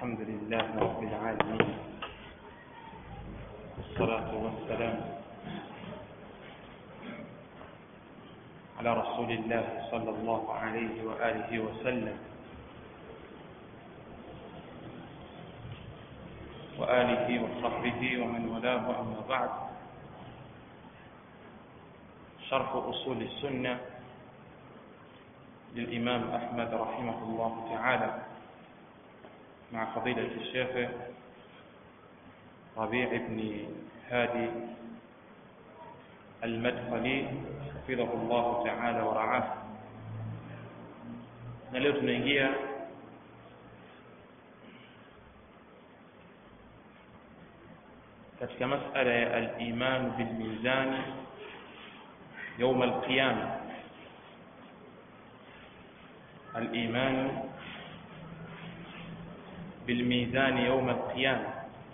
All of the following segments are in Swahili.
الحمد لله رب العالمين والصلاة والسلام على رسول الله صلى الله عليه وآله وسلم وآله وصحبه ومن والاه أما بعد شرح أصول السنة للإمام أحمد رحمه الله تعالى مع فضيلة الشيخ ربيع بن هادي المدخلي حفظه الله تعالى ورعاه na leo tunaingia katika masala ya al-iman bil mizan يوم القيامة الإيمان بالميزان يوم القيامة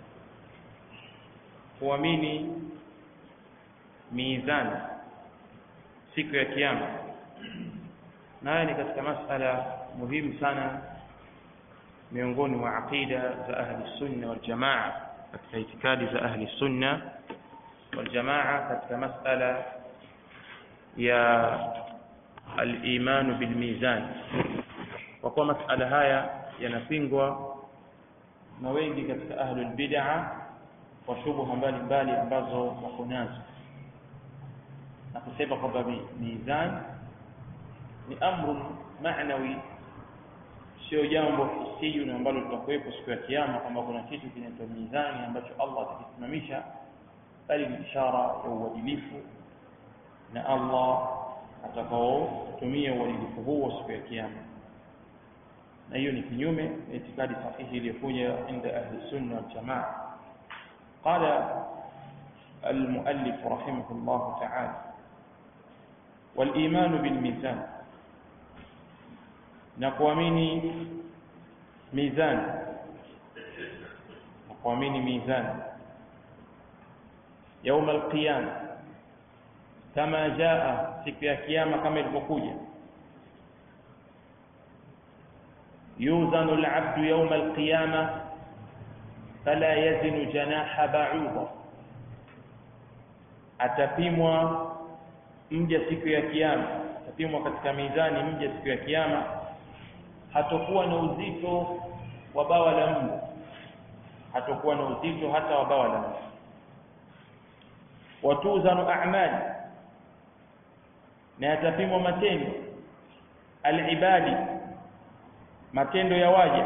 kuamini mizani siku ya kiyama na haya ni katika masala muhimu sana miongoni mwa aqida za ahli sunna wal jamaa katika itikadi za ahli sunna wal jamaa katika masala ya al-iman bil mizan kwa kuwa masala haya yanapingwa na wengi katika ahlul bid'ah kwa shubuha mbalimbali ambazo wako nazo na kusema kwamba mizan ni amru maanawi sio jambo hisiyu na ambalo litakuwepo siku ya kiyama kwamba kuna kitu kinaitwa mizani ambacho Allah atakisimamisha bali ni ishara ya uadilifu na Allah atakaotumia uadilifu huo siku ya kiyama na hiyo ni kinyume na itikadi sahihi iliyokuja inda ahli sunna wal jamaa قال المؤلف رحمه الله تعالى والإيمان بالميزان نقوامين ميزان نقوامين ميزان يوم القيامة كما جاء siku ya kiyama kama ilivyokuja yuzanu al-'abdu yawm al-qiyamah fala yazinu janaha ba'udha atapimwa mja siku ya kiyama atapimwa katika mizani mja siku ya kiyama hatakuwa na uzito wa bawa la mbu hatakuwa na uzito hata wa bawa la mbu watuzanu a'mali na yatapimwa matendo alibadi matendo ya waja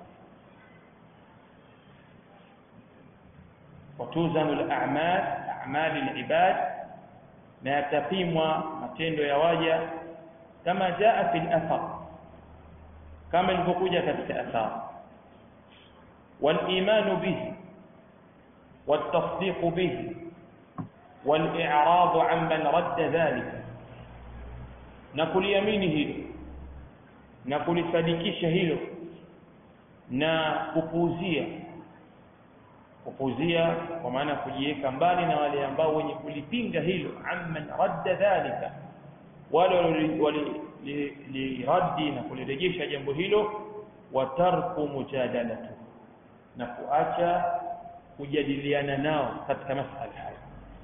watuzanu al-a'mal a'mal al-ibad na yatapimwa matendo ya waja kama jaa fi al-athar kama ilivyokuja katika athar wal-iman bihi والتصديق به والإعراض عمن رد ذلك na kuliamini hilo na kulisadikisha hilo na kupuuzia kupuuzia kwa maana kujiweka mbali na wale ambao wenye kulipinga hilo amman radda dhalika wale waliradi na kulirejesha jambo hilo wa tarku mujadalatu na kuacha kujadiliana nao katika masala haya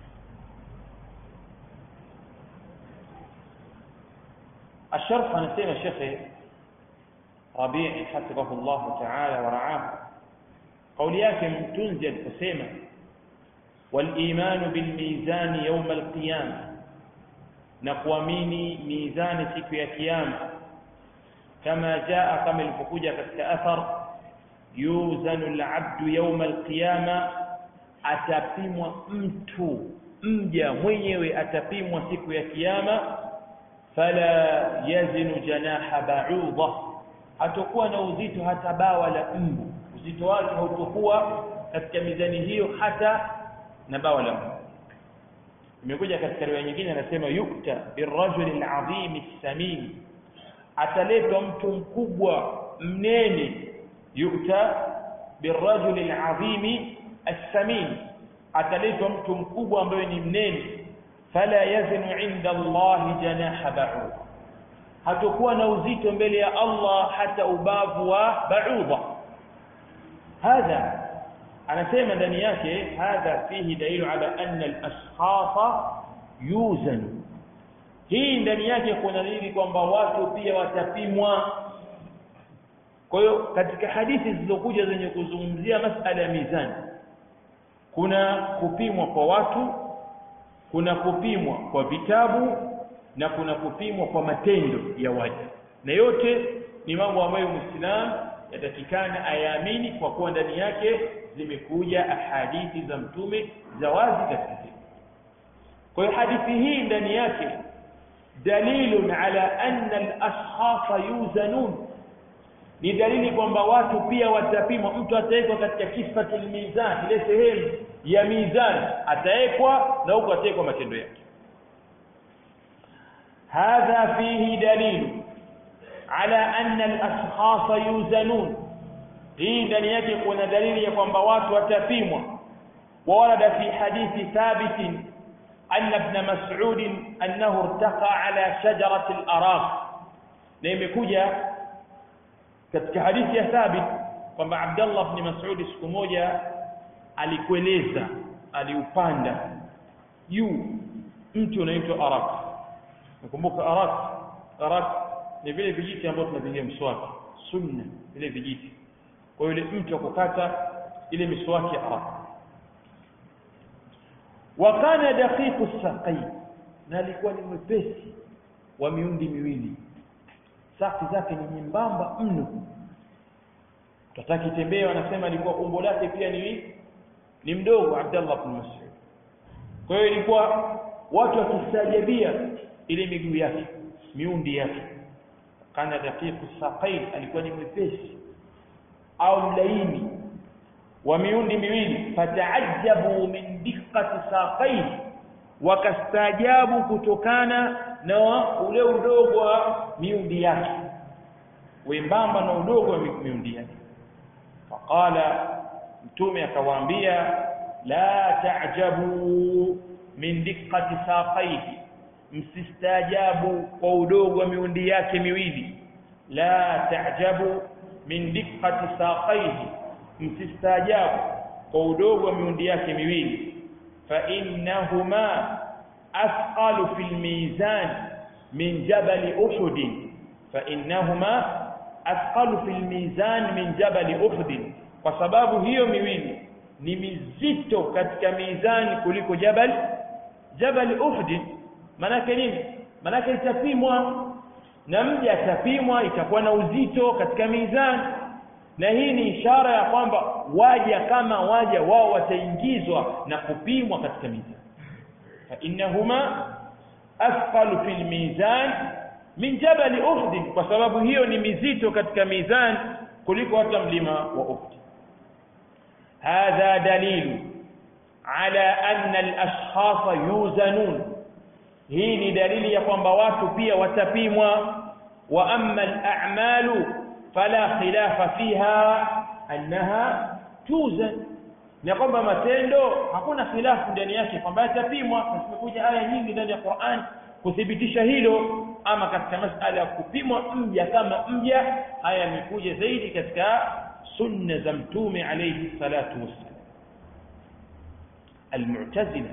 الشرح anasema Sheikh Rabi' hafidhahu Allah ta'ala wa ra'ahu kauli yake mtunzi aliposema wal-iman bil mizan yawm al-qiyamah na kuamini mizani siku ya kiyama kama jaa kama ilipokuja katika athar yuzanu al-'abdu yawm al-qiyamah atapimwa mtu mja mwenyewe atapimwa siku ya kiyama fala yazinu janaha ba'udha hatakuwa na uzito hata bawa la mbu uzito wake hautakuwa katika mizani hiyo hata na bawa la mbu imekuja katika riwaya nyingine anasema yukta birrajuli alazim as-samin ataletwa mtu mkubwa mnene yukta birrajuli alazim as-samin ataletwa mtu mkubwa ambaye ni mnene fala yazinu inda Allah janaha ba'ud hatakuwa na uzito mbele ya Allah hata ubavu wa ba'udha hadha anasema ndani yake hadha fihi dalilu ala anna al-ashkhasa yuzanu hii ndani yake kuna dalili kwamba watu pia watapimwa kwa hiyo katika hadithi zilizokuja zenye kuzungumzia masala ya mizani kuna kupimwa kwa watu kuna kupimwa kwa vitabu na kuna kupimwa kwa matendo ya waja na yote ni mambo ambayo muislamu yatakikana ayaamini kwa kuwa ndani yake zimekuja ahadithi za mtume za wazi katika hili kwa hiyo hadithi hii ndani yake dalilun ala anna al-ashkhasa yuzanun ni dalili kwamba watu pia watapimwa mtu atawekwa katika kifatul mizan ile sehemu ya mizan atawekwa na huko atawekwa matendo yake hadha fihi dalil ala anna al-ashkhasa yuzanun hii ndani yake kuna dalili ya kwamba watu watapimwa warada fi hadithi thabit أن ابن مسعود أنه ارتقى على شجرة الأراق na imekuja katika hadithi ya thabit kwamba Abdullah ibn Mas'ud siku moja alikueleza aliupanda juu mti unaitwa Arak nakumbuka Arak Arak ni vile vijiti ambavyo tunapigia mswaki sunna vile vijiti kwa yule mti wa kukata ile miswaki ya Arak wa kana daqiqu saqai na alikuwa ni mwepesi wa miundi miwili saki zake ni nyembamba mno tataki tembee wanasema alikuwa umbo lake pia ni ni mdogo Abdullah ibn Mas'ud kwa hiyo ilikuwa watu wakistajabia ile miguu yake miundi yake kana daqiqu saqain alikuwa ni mwepesi au mlaini wa miundi miwili fataajabu min diqqati saqain wakastaajabu kutokana na ule udogo wa miundi yake wembamba na udogo wa miundi yake faqala mtume akawaambia la ta'jabu min diqqati saqaihi msistaajabu kwa udogo wa miundi yake miwili la ta'jabu min diqqati saqaihi msistaajabu kwa udogo wa miundi yake miwili fa innahuma أثقل في الميزان من جبل أحد فإنهما أثقل في الميزان من جبل أحد وسبب هي miwili ni mizito katika mizani kuliko jabal jabal Uhud manake nini manake itapimwa na mja atapimwa itakuwa na uzito katika mizani na hii ni ishara ya kwamba waja kama waja wao wataingizwa na kupimwa katika mizani فإنهما أثقل في الميزان من جبل أحد وسبب hiyo ni mizito katika mizan kuliko hata mlima wa Uhud هذا دليل على أن الأشخاص يوزنون hii ni dalili ya kwamba watu pia watapimwa wa amma al-a'malu fala khilafa fiha annaha tuzan na kwamba matendo hakuna khilafu ndani yake kwamba yatapimwa na zimekuja aya nyingi ndani ya Qur'an kuthibitisha hilo ama katika masala ya kupimwa mja kama mja haya yamekuja zaidi katika sunna za mtume alayhi salatu wassalam المعتزلة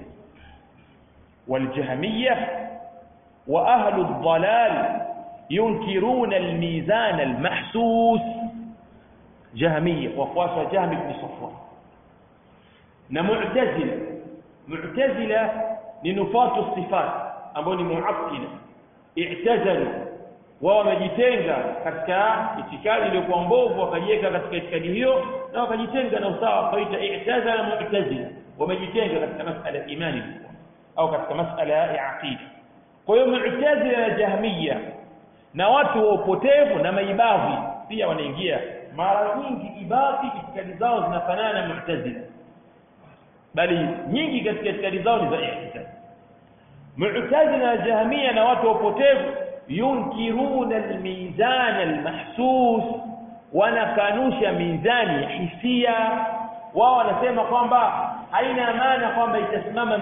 والجهمية وأهل الضلال ينكرون الميزان المحسوس جهمية وقواسة جهم بن صفوان na mu'tazila mu'tazila ni nufatu sifat ambao ni muattila i'tazalu wao wamejitenga katika itikadi iliyokuwa mbovu wakajiweka katika itikadi hiyo na wakajitenga na usawa wakaita i'tazala mu'tazila wamejitenga katika masala ya imani au katika masala ya aqida kwa hiyo mu'tazila na jahmiya na watu wa upotevu na maibadhi pia wanaingia mara nyingi ibadhi itikadi zao zinafanana na mu'tazila bali nyingi katika itikadi zao ni za ihtisab mu'tazila na jahmiya na watu wapotevu yunkiruna almizan almahsus wanakanusha mizani ya hisia wao wanasema kwamba haina maana kwamba itasimama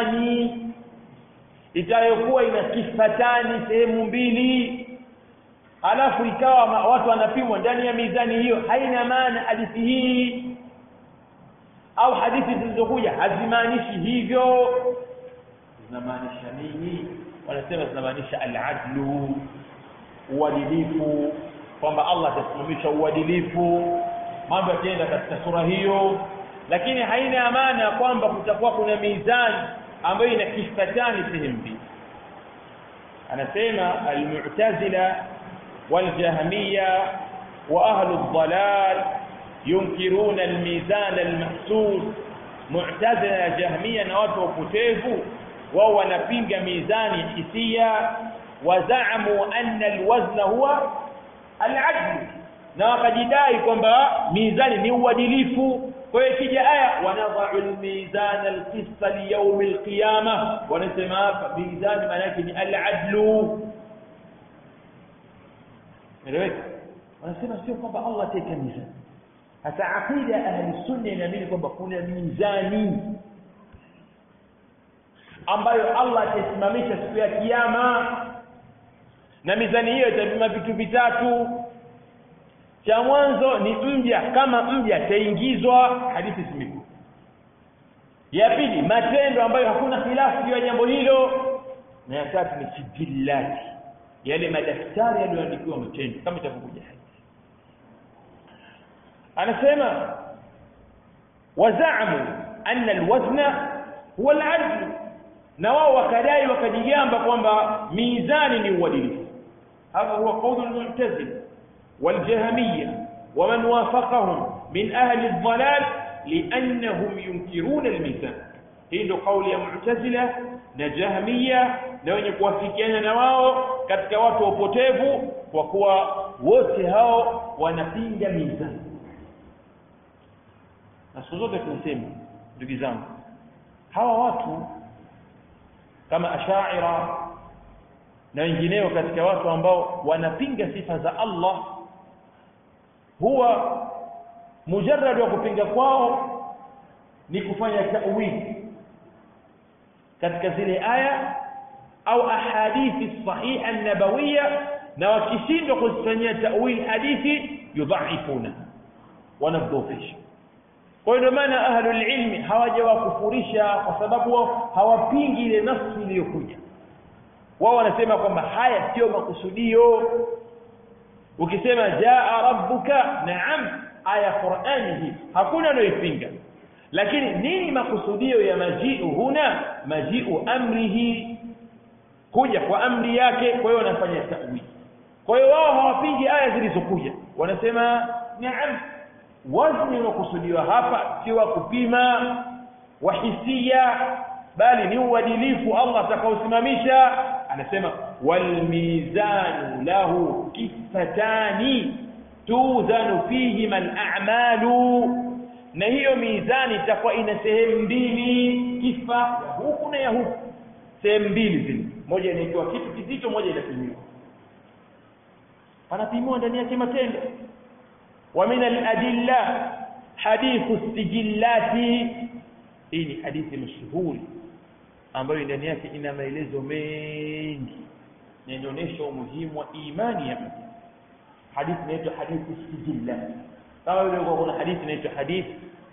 mizani itayokuwa ina kifatani sehemu mbili alafu ikawa ma- watu wanapimwa ndani ya mizani hiyo haina maana hadithi hii au hadithi zilizokuja hazimaanishi hivyo zinamaanisha nini wanasema zinamaanisha al-adlu uadilifu kwamba Allah atasimamisha uadilifu mambo yataenda katika sura hiyo lakini haina maana kwamba kutakuwa kuna mizani ambayo ina kifatani sehemu mbili anasema al-mu'tazila wal-jahmiyya wa ahlu ad-dalal yunkiruna al-mizan al-mahsus mu'tazila na jahmiyya na watu wa upotevu wao wanapinga mizani hisia wazaamu anna alwazna huwa al'adl na wakajidai kwamba mizani ni uadilifu kwa hiyo ikija aya wanadha'u almizan alqista liyawm alqiyama wanasema hapa mizani maana yake ni al'adlu eleweka wanasema sio kwamba Allah ataweka mizani hata aqida ya ahli sunna inaamini kwamba kuna mizani ambayo Allah atasimamisha siku ya kiyama na mizani hiyo itapima vitu vitatu cha mwanzo ni mja kama mja ataingizwa hadithi zimekuja ya pili matendo ambayo hakuna khilafu juu ya jambo hilo na ya tatu ni sijillati yale madaftari yaliyoandikiwa matendo kama itavyokuja hadithi anasema wazaamu anna alwazna huwa aladl na wao wakadai wakajigamba kwamba mizani ni uadilifu هذا هو قول المعتزلة والجهمية ومن وافقهم من أهل الضلال لأنهم ينكرون الميزان hii قول ya mu'tazila na jahmiya na wenye kuwafikiana na wao katika watu wa upotevu kwa kuwa wote hao wanapinga mizani na siku zote tunasema ndugu zangu hawa watu kama ashaira na wengineo katika watu ambao wanapinga sifa za Allah huwa mujarrad wa kupinga kwao ni kufanya ta'wili katika zile aya au ahadithi sahiha nabawiyya na wakishindwa kuzifanyia ta'wil hadithi yudhaifuna wanadhofisha kwa hiyo ndio maana ahlul ilmi hawajawakufurisha kwa sababu wao hawapingi ile nafsi iliyokuja wao wanasema kwamba haya sio makusudio ukisema jaa rabbuka naam aya qur'ani hii hakuna anayoipinga lakini nini makusudio ya majiu huna majiu amrihi kuja kwa amri yake kwa hiyo wanafanya ta'wili kwa hiyo wao hawapingi aya zilizokuja wanasema naam wazni unakusudiwa hapa si wa kupima wa hisia bali ni uadilifu Allah atakaosimamisha anasema wal mizanu lahu kifatani tuzanu fihi al a'malu na hiyo mizani itakuwa ina sehemu mbili kifa ya huku na ya huku sehemu mbili zile moja inaitwa kitu kizito moja inapimiwa panapimiwa ndani yake matendo wa min al-adilla hadithu sijillati hii ni hadithi mashuhuri ambayo ndani yake ina maelezo mengi na inaonyesha umuhimu wa imani ya mtu hadithi inaitwa hadithu sijillati kama vile kuna hadithi inaitwa hadithi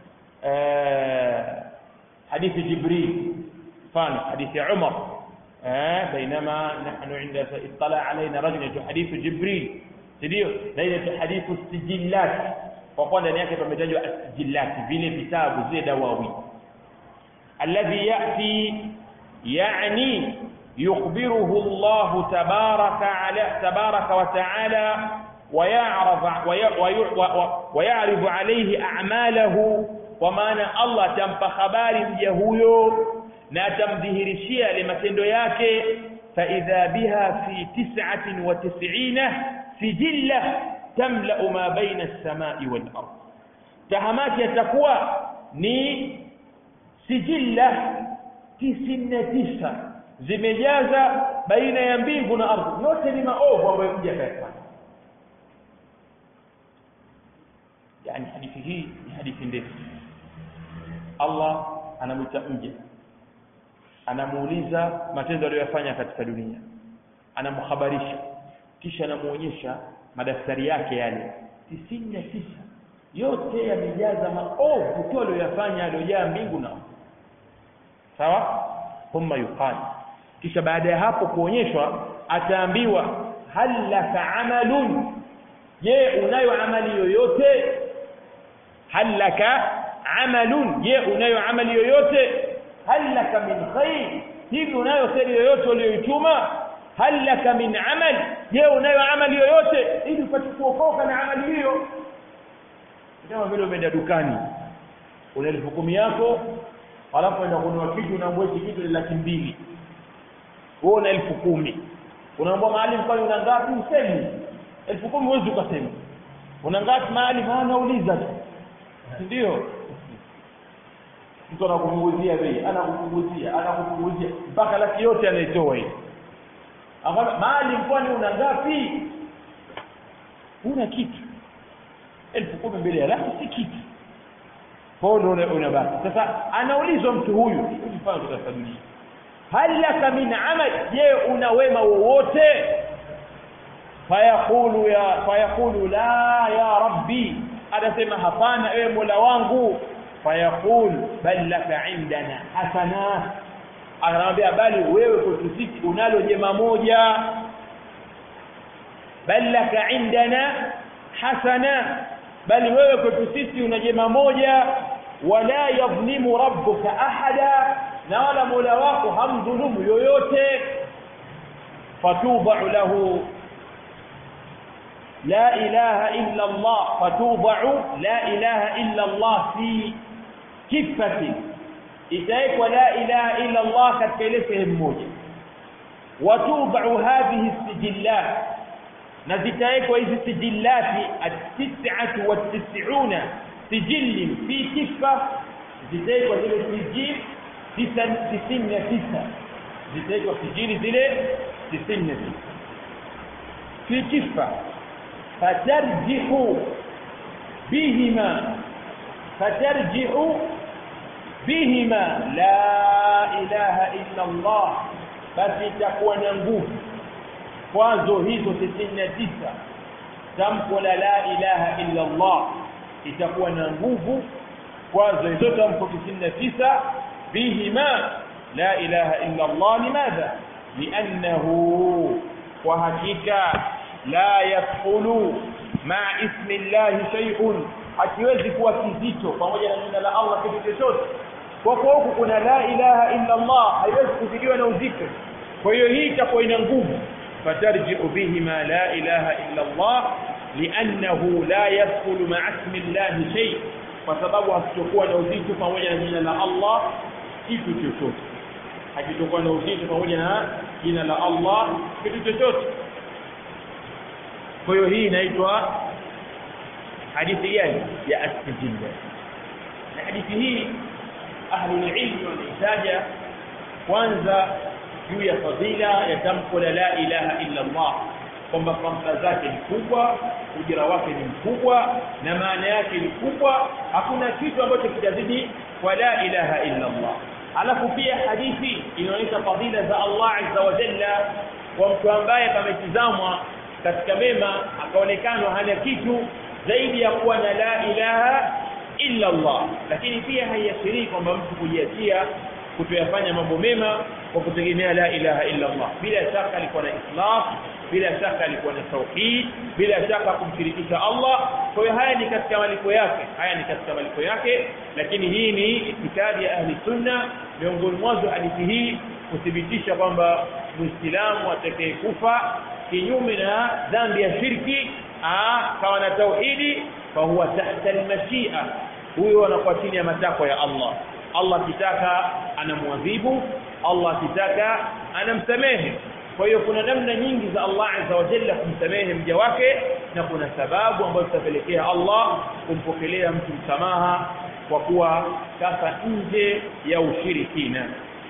hadithi jibril mfano hadithi ya umar بينما نحن عند اطلع علينا رجل يتو حديث جبريل ndio na ile hadithu sijillat kwa kuwa ndani yake pametajwa sijillat vile vitabu zile dawawi alladhi yati yani yukhbiruhu Allah tabaraka ala tabaraka wa taala ويعرض ويعرض عليه اعماله ومعنى الله tampa habari mja huyo na atamdhihirishia ile matendo yake fa idha biha fi 99 sijilla tamla ma baina as-samai wal ard tahamati yatakuwa ni sijilla 99 zimejaza baina ya mbingu na ardhi yote ni maovu ambayo mja kayafanya yani hadithi hii ni hadithi ndefu Allah anamwita mja anamuuliza matendo aliyofanya katika dunia anamhabarisha kisha anamuonyesha madaftari yake yale tisini na tisa yote yamejaza maovu tu aliyoyafanya aliyojaa mbingu na sawa thumma yuqal kisha baada ya hapo kuonyeshwa ataambiwa hal laka amalun je unayo amali yoyote hal laka amalun je unayo amali yoyote hal laka min khair hivi unayo kheri yoyote uliyoituma hal laka min amal je unayo amali yoyote ili upate kuokoka na amali hiyo kama vile umeenda dukani una elfu kumi yako alafu enda kununua kitu unaambua hiki kitu ni laki mbili wewe una elfu kumi unaambua mahali kwani una ngapi usemi elfu kumi huwezi ukasema una ngapi mahali maana uliza tu ndio mtu anakupunguzia bei anakupunguzia anakupunguzia mpaka laki yote anaitoa hii akwambia mahali kwani una ngapi una kitu elfu kumi mbele ya laki si kitu kwao ndo unabaki sasa anaulizwa mtu huyu mfano katika dunia hal laka min amal je una wema wowote fayaqulu ya fayaqulu la ya rabbi anasema hapana ewe mola wangu fayaqul bal laka indana hasana anamwambia bali wewe kwetu sisi unalo jema moja bal laka indana hasana bali wewe kwetu sisi una jema moja wala yadhlimu rabbuka ahada na wala mola wako hamdhulumu yoyote fatubau lahu la ilaha illa Allah fatubau la ilaha illa Allah fi kifati itawekwa la ilaha illa Allah katika ile sehemu moja watubau hadhihi sijillat na zitawekwa hizi sijillati at-tis'atu wat-tis'una sijilli fi kifa zitawekwa zile sijil tisini na tisa zitawekwa sijili zile tisini na tisa fi kifa fatarjihu bihima fatarjihu bihima la ilaha illa Allah basi itakuwa na nguvu kwazo hizo tisini na tisa tamko la la ilaha illa Allah itakuwa na nguvu kwazo hizo tamko tisini na tisa bihima la ilaha illa Allah limadha liannahu kwa hakika la yadkhulu maa ismi llahi shay'un hakiwezi kuwa kizito pamoja na jina la Allah kitu chochote kwa kuwa huku kuna la ilaha illa Allah haiwezi kuzidiwa na uzito kwa hiyo hii itakuwa ina nguvu فترجع بهما لا إله إلا الله لأنه لا يدخل مع اسم الله شيء وسبب hakitokuwa na uzito pamoja na jina la Allah kitu chochote hakitokuwa na uzito pamoja na jina la Allah kitu chochote kwa hiyo hii inaitwa hadithi gani ya astijilla na hadithi hii ahlul ilmi wanaitaja kwanza juu ya fadhila ya tamko la la ilaha illa Allah kwamba fadhila zake ni kubwa ujira wake ni mkubwa na maana yake ni kubwa hakuna kitu ambacho kitazidi kwa la ilaha illa Allah alafu pia hadithi inaonyesha fadhila za Allah azza wa jalla kwa mtu ambaye pametizamwa katika mema akaonekana hana kitu zaidi ya kuwa na la ilaha illa Allah lakini pia haiashirii kwamba mtu kujiachia kutoyafanya mambo mema kwa kutegemea la ilaha illa Allah bila shaka alikuwa na ikhlas bila shaka alikuwa na tauhid bila shaka kumshirikisha Allah kwa hiyo haya ni katika malipo yake haya ni katika malipo yake lakini hii ni itikadi ya ahli sunna miongoni mwazo hadithi hii kuthibitisha kwamba muislamu atakayekufa kinyume na dhambi ya shirki kawa na tauhidi fahuwa tahta almashia huyo anakuwa chini ya matakwa ya Allah Allah akitaka anamwadhibu Allah akitaka anamsamehe kwa hiyo kuna namna nyingi za Allah azza wa jalla kumsamehe mja wake na kuna sababu ambazo zitapelekea Allah kumpokelea mtu msamaha kwa kuwa sasa nje ya ushirikina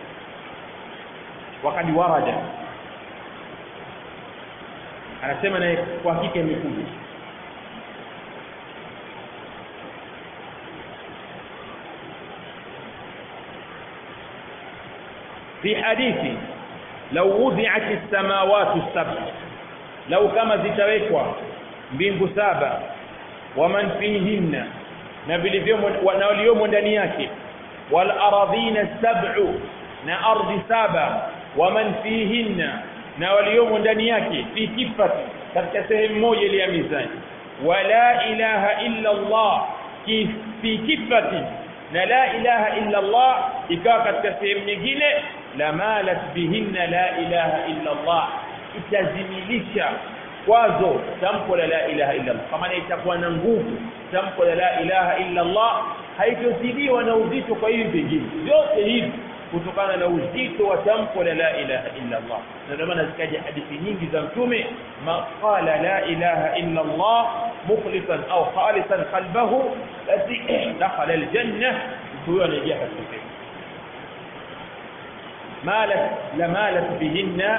wakati warada anasema naye kwa hakika imekuja في حديث لو وضعت السماوات السبع lau kama zitawekwa mbingu saba waman fihinna na vilivyomo na waliomo ndani yake wal aradhina sab'u na ardhi saba waman fihinna na waliomo ndani yake fi kifati katika sehemu moja ile ya mizani wala ilaha illa Allah fi kifati na la ilaha illa Allah ikawa katika sehemu nyingine la malat bihinna la ilaha illa Allah itazimilisha kwazo tamko la la ilaha illa Allah kama itakuwa na nguvu tamko la la ilaha illa Allah haitozidiwa na uzito kwa hivi vingine vyote hivi kutokana na uzito wa tamko la la ilaha illa Allah na ndio maana zikaja hadithi nyingi za mtume maqala la ilaha illa Allah mukhlisan au khalisan qalbahu basi dakhala aljanna huyo anaingia katika pepo malat la malat bihinna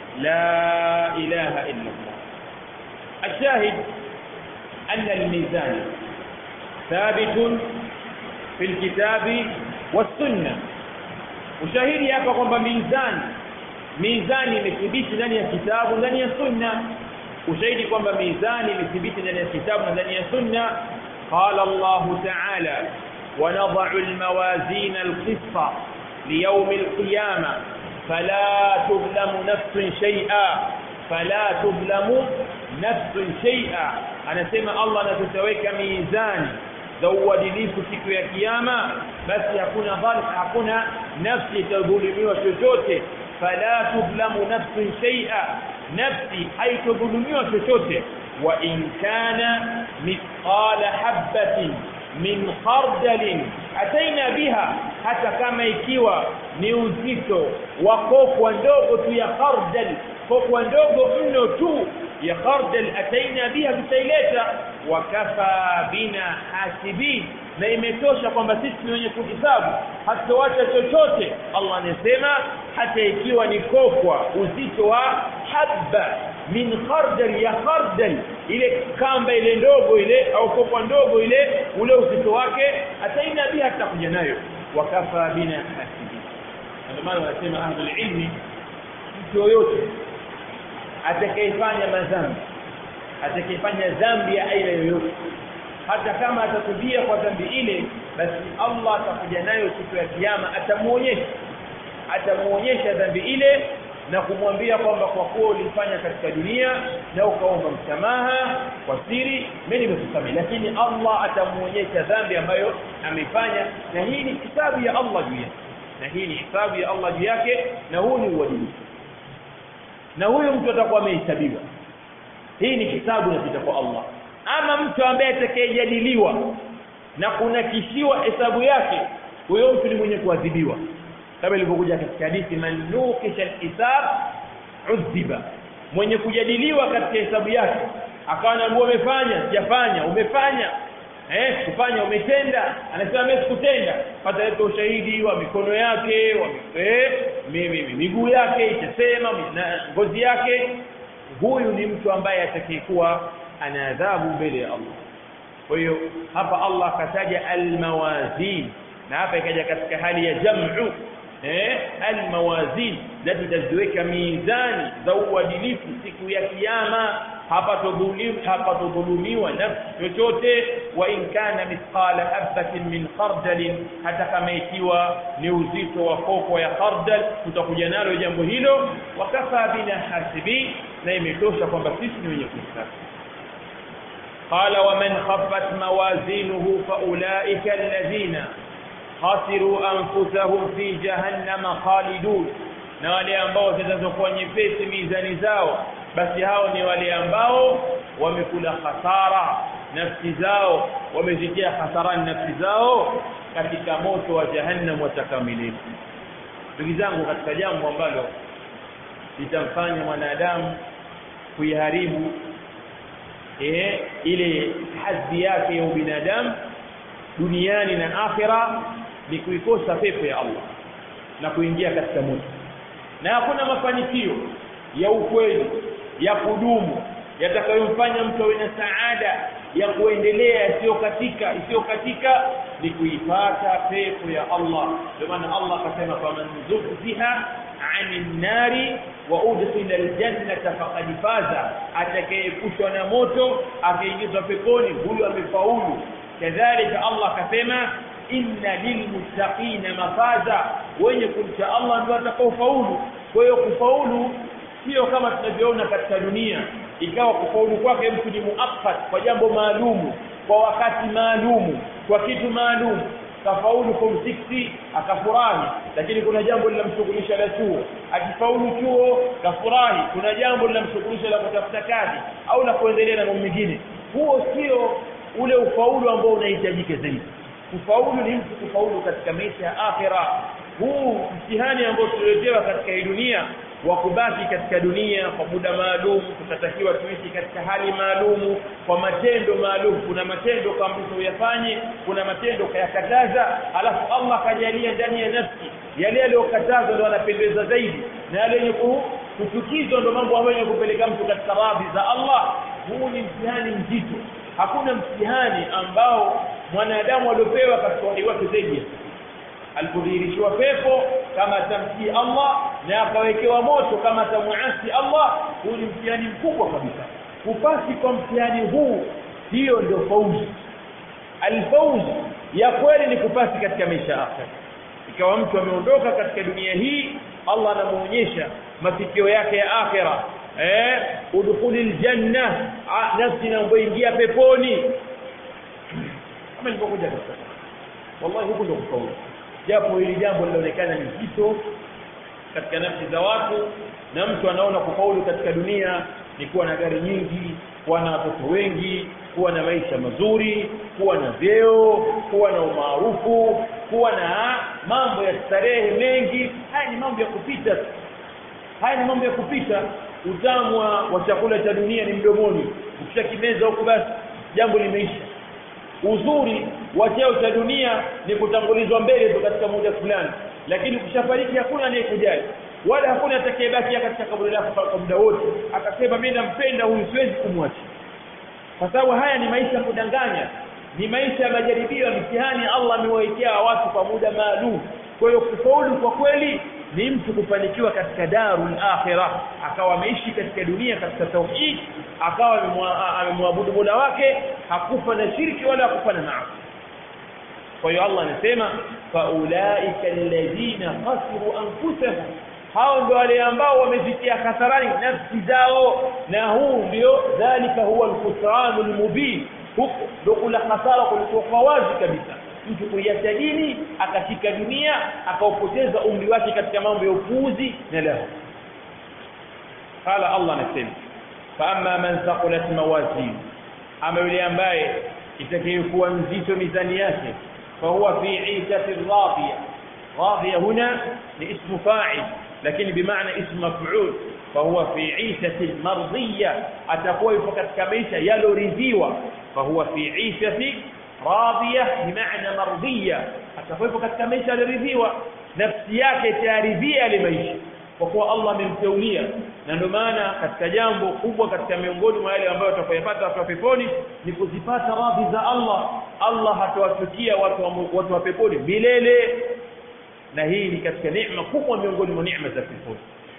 la ilaha illa Allah الشاهد أن الميزان ثابت في الكتاب والسنة ushahidi hapa kwamba mizani mizani imethibiti ndani ya kitabu ndani ya sunna ushahidi kwamba mizani imethibiti ndani ya kitabu na ndani ya sunna qala Allah ta'ala wa nad'u al-mawazin al-qist liyawm al-qiyamah fala tudlamu nafsun shay'a fala tudlamu nafsun shay'a anasema Allah anatutaweka mizani za uadilifu siku ya kiyama basi hakuna dhalim hakuna nafsi itadhulumiwa chochote fala tudlamu nafsun shay'a nafsi haitodhulumiwa chochote wa in kana mithqala habatin min khardalin ataina biha hata kama ikiwa ni uzito wa kokwa ndogo tu ya khardal kokwa ndogo mno tu ya khardal ataina biha tutaileta wakafa bina hasibin na imetosha kwamba sisi ni wenye kuhisabu hatuacha chochote Allah anasema hata ikiwa ni kokwa uzito wa habba min khardal ya khardal ile kamba ile ndogo ile au kokwa ndogo ile ule uzito wake ataina biha tutakuja nayo wakafa bina hasibin ndio maana wanasema ahlul ilmi mtu yoyote atakayefanya madhambi atakayefanya dhambi ya aina yoyote hata kama atatubia kwa dhambi ile basi Allah atakuja nayo siku ya kiyama atamuonyesha atamuonyesha dhambi ile na kumwambia kwamba kwa kuwa ulifanya katika dunia na ukaomba msamaha kwa siri mimi nimekusamehe lakini Allah atamuonyesha dhambi ambayo amefanya na hii ni hisabu ya Allah juu yake na hii ni hisabu ya Allah juu yake na huu ni uadilifu na huyo mtu atakuwa amehesabiwa hii ni hisabu inapita kwa Allah ama mtu ambaye atakayejadiliwa na kunakishiwa hesabu yake huyo mtu ni mwenye kuadhibiwa kama ilivyokuja katika hadithi man nukisha alhisab udhiba mwenye kujadiliwa katika hesabu yake akawa anaambiwa umefanya sijafanya umefanya eh kufanya umetenda anasema mimi sikutenda pata leta ushahidi wa mikono yake wa eh mimi miguu yake itasema na ngozi yake huyu ni mtu ambaye atakayekuwa ana adhabu mbele ya Allah kwa hiyo hapa Allah akataja almawazin na hapa ikaja katika hali ya jam'u eh almawazin na tutaziweka mizani za uadilifu siku ya kiyama hapa tudhulumiwa hapa tudhulumiwa nafsi chochote wa in kana mithqala habatin min khardal hata kama ikiwa ni uzito wa koko ya khardal tutakuja nalo jambo hilo wakafa bina hasibi na imetosha kwamba sisi ni wenye kuhesabu قال ومن خفت موازينه فأولئك الذين خسروا أنفسهم في جهنم خالدون na wale ambao zitazokuwa nyepesi mizani zao basi hao ni wale ambao wamekula hasara nafsi zao wamezitia hasarani nafsi zao katika moto wa jahannam watakamilifu ndugu zangu katika jambo ambalo litamfanya mwanadamu kuiharibu eh, ile hadhi yake ya ubinadamu duniani na akhira ni kuikosa pepo ya Allah na kuingia katika moto na hakuna mafanikio ya ukweli ya kudumu yatakayomfanya mtu awe na saada ya kuendelea isiyokatika isiyokatika ni kuipata pepo ya Allah ndio maana Allah akasema faman zuhziha anin nari wa udkhila aljannata faqad faza atakayepushwa na moto akaingizwa peponi huyo amefaulu kadhalika Allah akasema inna lilmuttaqina mafaza wenye kumcha Allah ndio atakaofaulu kwa hiyo kufaulu sio kama tunavyoona katika dunia ikawa kufaulu kwake mtu ni muakkad kwa jambo maalumu kwa wakati maalumu kwa kitu maalumu kafaulu form 6 akafurahi lakini kuna jambo linamshughulisha la chuo akifaulu chuo kafurahi kuna jambo linamshughulisha la kutafuta kazi au la kuendelea na mambo mengine huo sio ule ufaulu ambao unahitajika zaidi kufaulu ni mtu kufaulu katika maisha ya akhira huu mtihani ambao tuletewa katika hii dunia wa kubaki katika dunia kwa muda maalum tutatakiwa tuishi katika hali maalumu kwa matendo maalum kuna matendo kaamrishwa uyafanye kuna matendo kayakataza alafu Allah kajalia ndani ya nafsi yale yaliyokatazwa ndio anapendeza zaidi na yale yenye kuchukizwa ndio mambo ambayo yenye kupeleka mtu katika radhi za Allah huu ni mtihani mzito hakuna mtihani ambao mwanadamu aliopewa katika uhai wake zaidi alipodhihirishiwa pepo kama atamtii Allah na akawekewa moto kama atamuasi Allah huu ni mtihani mkubwa kabisa kupasi kwa mtihani huu hiyo ndio fauzi alfauzi ya kweli ni kupasi katika maisha akhira ikawa mtu ameondoka katika dunia hii Allah anamuonyesha mafikio yake ya akhira eh udkhulil janna nafsi inayoingia peponi kama nilivyokuja katika wallahi huko ndio kufaulu japo hili jambo linaonekana ni zito katika nafsi za watu na mtu anaona kufaulu katika dunia ni kuwa na gari nyingi kuwa na watoto wengi kuwa na maisha mazuri kuwa na vyeo kuwa na umaarufu kuwa na mambo ya starehe mengi haya ni mambo ya kupita haya ni mambo ya kupita utamu wa chakula cha dunia ni mdomoni ukishakimeza huko basi jambo limeisha uzuri wa cheo cha dunia ni kutangulizwa mbele tu katika muda fulani lakini ukishafariki hakuna anayekujali wala hakuna atakayebaki katika kaburi lako kwa muda wote akasema mimi nampenda huyu siwezi kumwacha kwa sababu haya ni maisha ya kudanganya ni maisha ya majaribio ya mitihani Allah amewawekea watu kwa muda maalum kwa hiyo kufaulu kwa kweli ni mtu kufanikiwa katika darul akhirah akawa ameishi katika dunia katika tauhid akawa amemwabudu Mola wake hakufa na shirki wala hakufa na maasi kwa hiyo Allah anasema faulaika alladhina khasiru anfusahum hao ndio wale ambao wamezitia hasarani nafsi zao na huu ndio dhalika huwa alkhusranul mubin huko ndio kula hasara kulikuwa wazi kabisa mtu kuiacha dini akashika dunia akaupoteza umri wake katika mambo ya upuuzi na lahu qala Allah anasema fa amma man thaqulat mawazin ama yule ambaye itakayokuwa nzito mizani yake fa huwa fi 'ishati radiya radiya huna ni ismu fa'il lakini bimaana ismu maf'ul fa huwa fi 'ishati mardiyya atakuwa yupo katika maisha yaloridhiwa fa huwa fi 'ishati radhiya bimaana mardhiya atakuwepo katika maisha aliyoridhiwa nafsi yake itaridhia ile maisha kwa kuwa Allah amemteulia na ndio maana katika jambo kubwa katika miongoni mwa yale ambayo watakayopata watu wa peponi ni kuzipata radhi za Allah Allah hatawachukia watu wa, watu wa peponi milele na hii ni katika neema kubwa miongoni mwa neema za peponi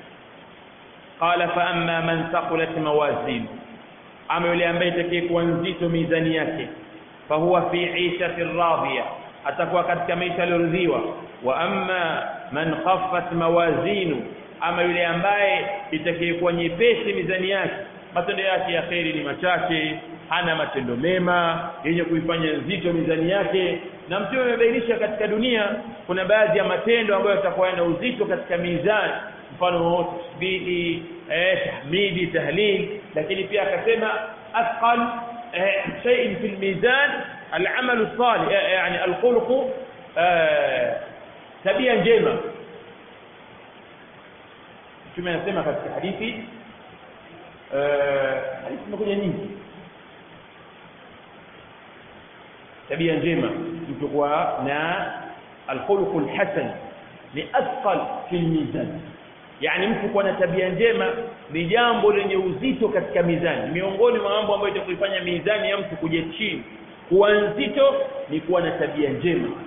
qala fa amma man thaqulat mawazin ama yule ambaye itakayekuwa nzito mizani yake fahuwa fi ishati radhiya atakuwa katika maisha yaliyoridhiwa wa amma man khaffat mawazinu ama yule ambaye itakayekuwa nyepesi mizani yake matendo yake ya kheri ni machache hana matendo mema yenye kuifanya nzito mizani yake na mtume amebainisha katika dunia kuna baadhi ya matendo ambayo yatakuwa yana uzito katika mizani mfano tasbihi eh tahmidi tahlil lakini pia akasema athqal شيء في الميزان العمل الصالح يعني الخلق tabia njema mtume anasema katika hadithi hadithi zimekuja nyingi tabia njema mtu kuwa na alkhuluq alhasan ni athqal fi almizan yani mtu kuwa na tabia njema ni jambo lenye uzito katika mizani miongoni mwa mambo ambayo itakuifanya mizani ya mtu kuja chini kuwa nzito ni kuwa na tabia njema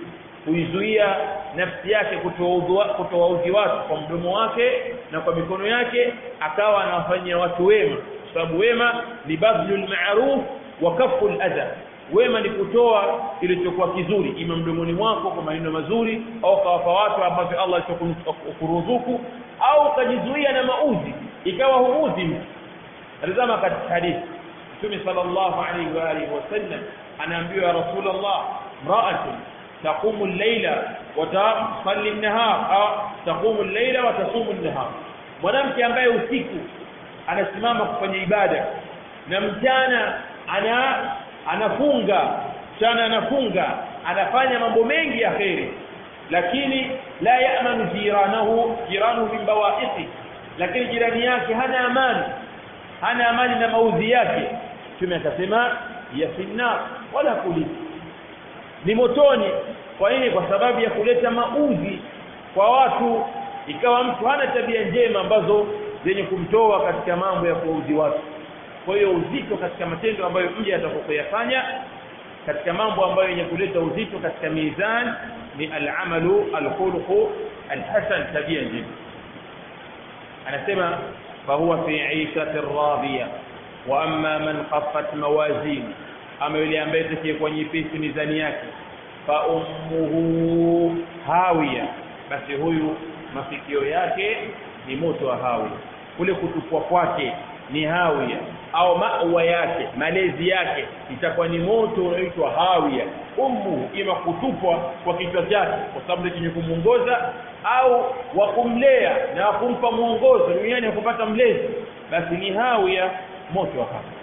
kuizuia nafsi yake kutowaudhi watu kwa mdomo wake na kwa mikono yake akawa anawafanyia watu wema kwa sababu wema ni badlul ma'ruf wa kaful adha wema ni kutoa kilichokuwa kizuri ima mdomoni mwako kwa maneno mazuri au kawapa watu ambavyo Allah alichokuruzuku au ukajizuia na mauzi ikawa huudhi mtu tazama katika hadithi Mtume sallallahu alaihi wa alihi wasallam anaambiwa ya Rasulullah mra'atun taqumu al-layla wa tusalli an-nahar au taqumu al-layla wa tasumu an-nahar mwanamke ambaye usiku anasimama kufanya ibada na mchana ana anafunga mchana anafunga anafanya mambo mengi ya kheri lakini la ya'manu jiranahu jiranahu min bawa'iqi lakini jirani yake hana amani hana amani na maudhi yake tume akasema ya finna wala kulisi ni motoni kwa nini kwa sababu ya kuleta maudhi kwa watu ikawa mtu hana tabia njema ambazo zenye kumtoa katika mambo ya kuudhi watu kwa hiyo uzito katika matendo ambayo mja atakapoyafanya katika mambo ambayo yenye kuleta uzito katika mizan ni al-amalu al-khuluqu al-hasan tabia njema anasema fahuwa fi 'ishati radhiya wa amma man khaffat mawazin ama yule ambaye atakayekuwa nyepesi mizani yake fa ummuhu hawiya basi huyu mafikio yake ni moto wa hawiya kule kutupwa kwake ni hawiya au mawa yake malezi yake itakuwa ni moto unaoitwa hawiya ummu ima kutupwa kwa kichwa chake kwa sababu chenye kumuongoza au wa kumlea na kumpa mwongozo duniani kupata mlezi basi ni hawiya moto wa hawiya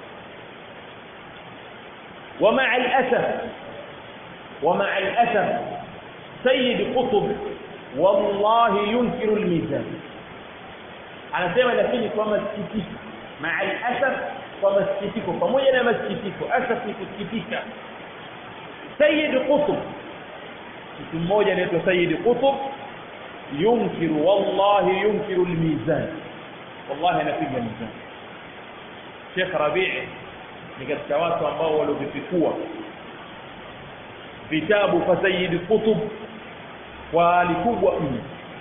ومع الأسف ومع الأسف سيد قطب والله ينكر الميزان anasema lakini kwa masikitiko maa alasaf kwa masikitiko pamoja na masikitiko asaf ni kusikitika sayyid qutb mtu mmoja anaitwa sayyid qutb yunkiru wallahi yunkiru almizan wallahi anapiga mizan Sheikh Rabi' ni katika watu ambao waliovifikua vitabu kwa sayyid qutb kwa alikubwa mno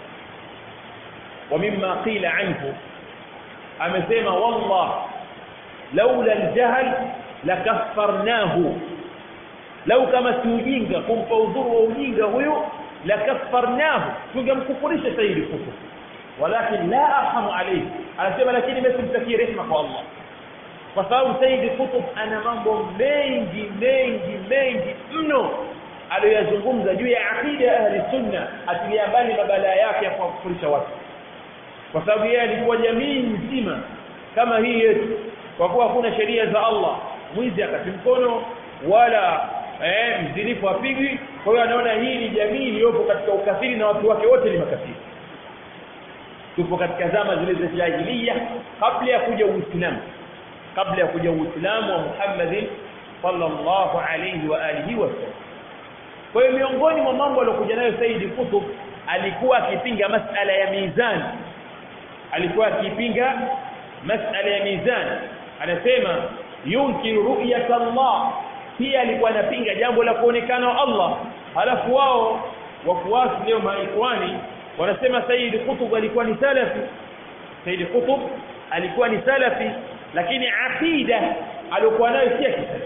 ومما قيل عنه amesema wallah laula aljahl lakaffarnahu lau kama si ujinga kumpa udhuru wa ujinga huyu lakaffarnahu tungemkufurisha sayyidi kufur walakin la arhamu alayhi anasema lakini mimi simtakie rehema kwa Allah kwa sababu sayyidi kutub ana mambo mengi mengi mengi mno aliyozungumza juu ya aqida ya ahli sunna atilia mbali mabalaa yake ya kuwakufurisha watu kwa sababu yeye alikuwa jamii nzima kama hii yetu kwa kuwa hakuna sheria za Allah mwizi akati mkono wala eh, mzinifu apigwi kwa hiyo anaona hii ni jamii iliyopo katika ukafiri na watu wake wote ni makafiri tupo katika zama zile za jahiliya kabla ya kuja uislamu kabla ya kuja uislamu wa Muhammadin sallallahu alayhi wa alihi wasallam kwa hiyo miongoni mwa mambo aliyokuja nayo Saidi Kutub alikuwa akipinga masala ya mizani alikuwa akipinga masala ya mizan anasema yunkiru ru'yat Allah pia alikuwa anapinga jambo la kuonekana Allah halafu wao wafuasi leo maikwani wanasema Sayyid Qutb alikuwa ni salafi Sayyid Qutb alikuwa ni salafi lakini aqida aliyokuwa nayo si kisalafi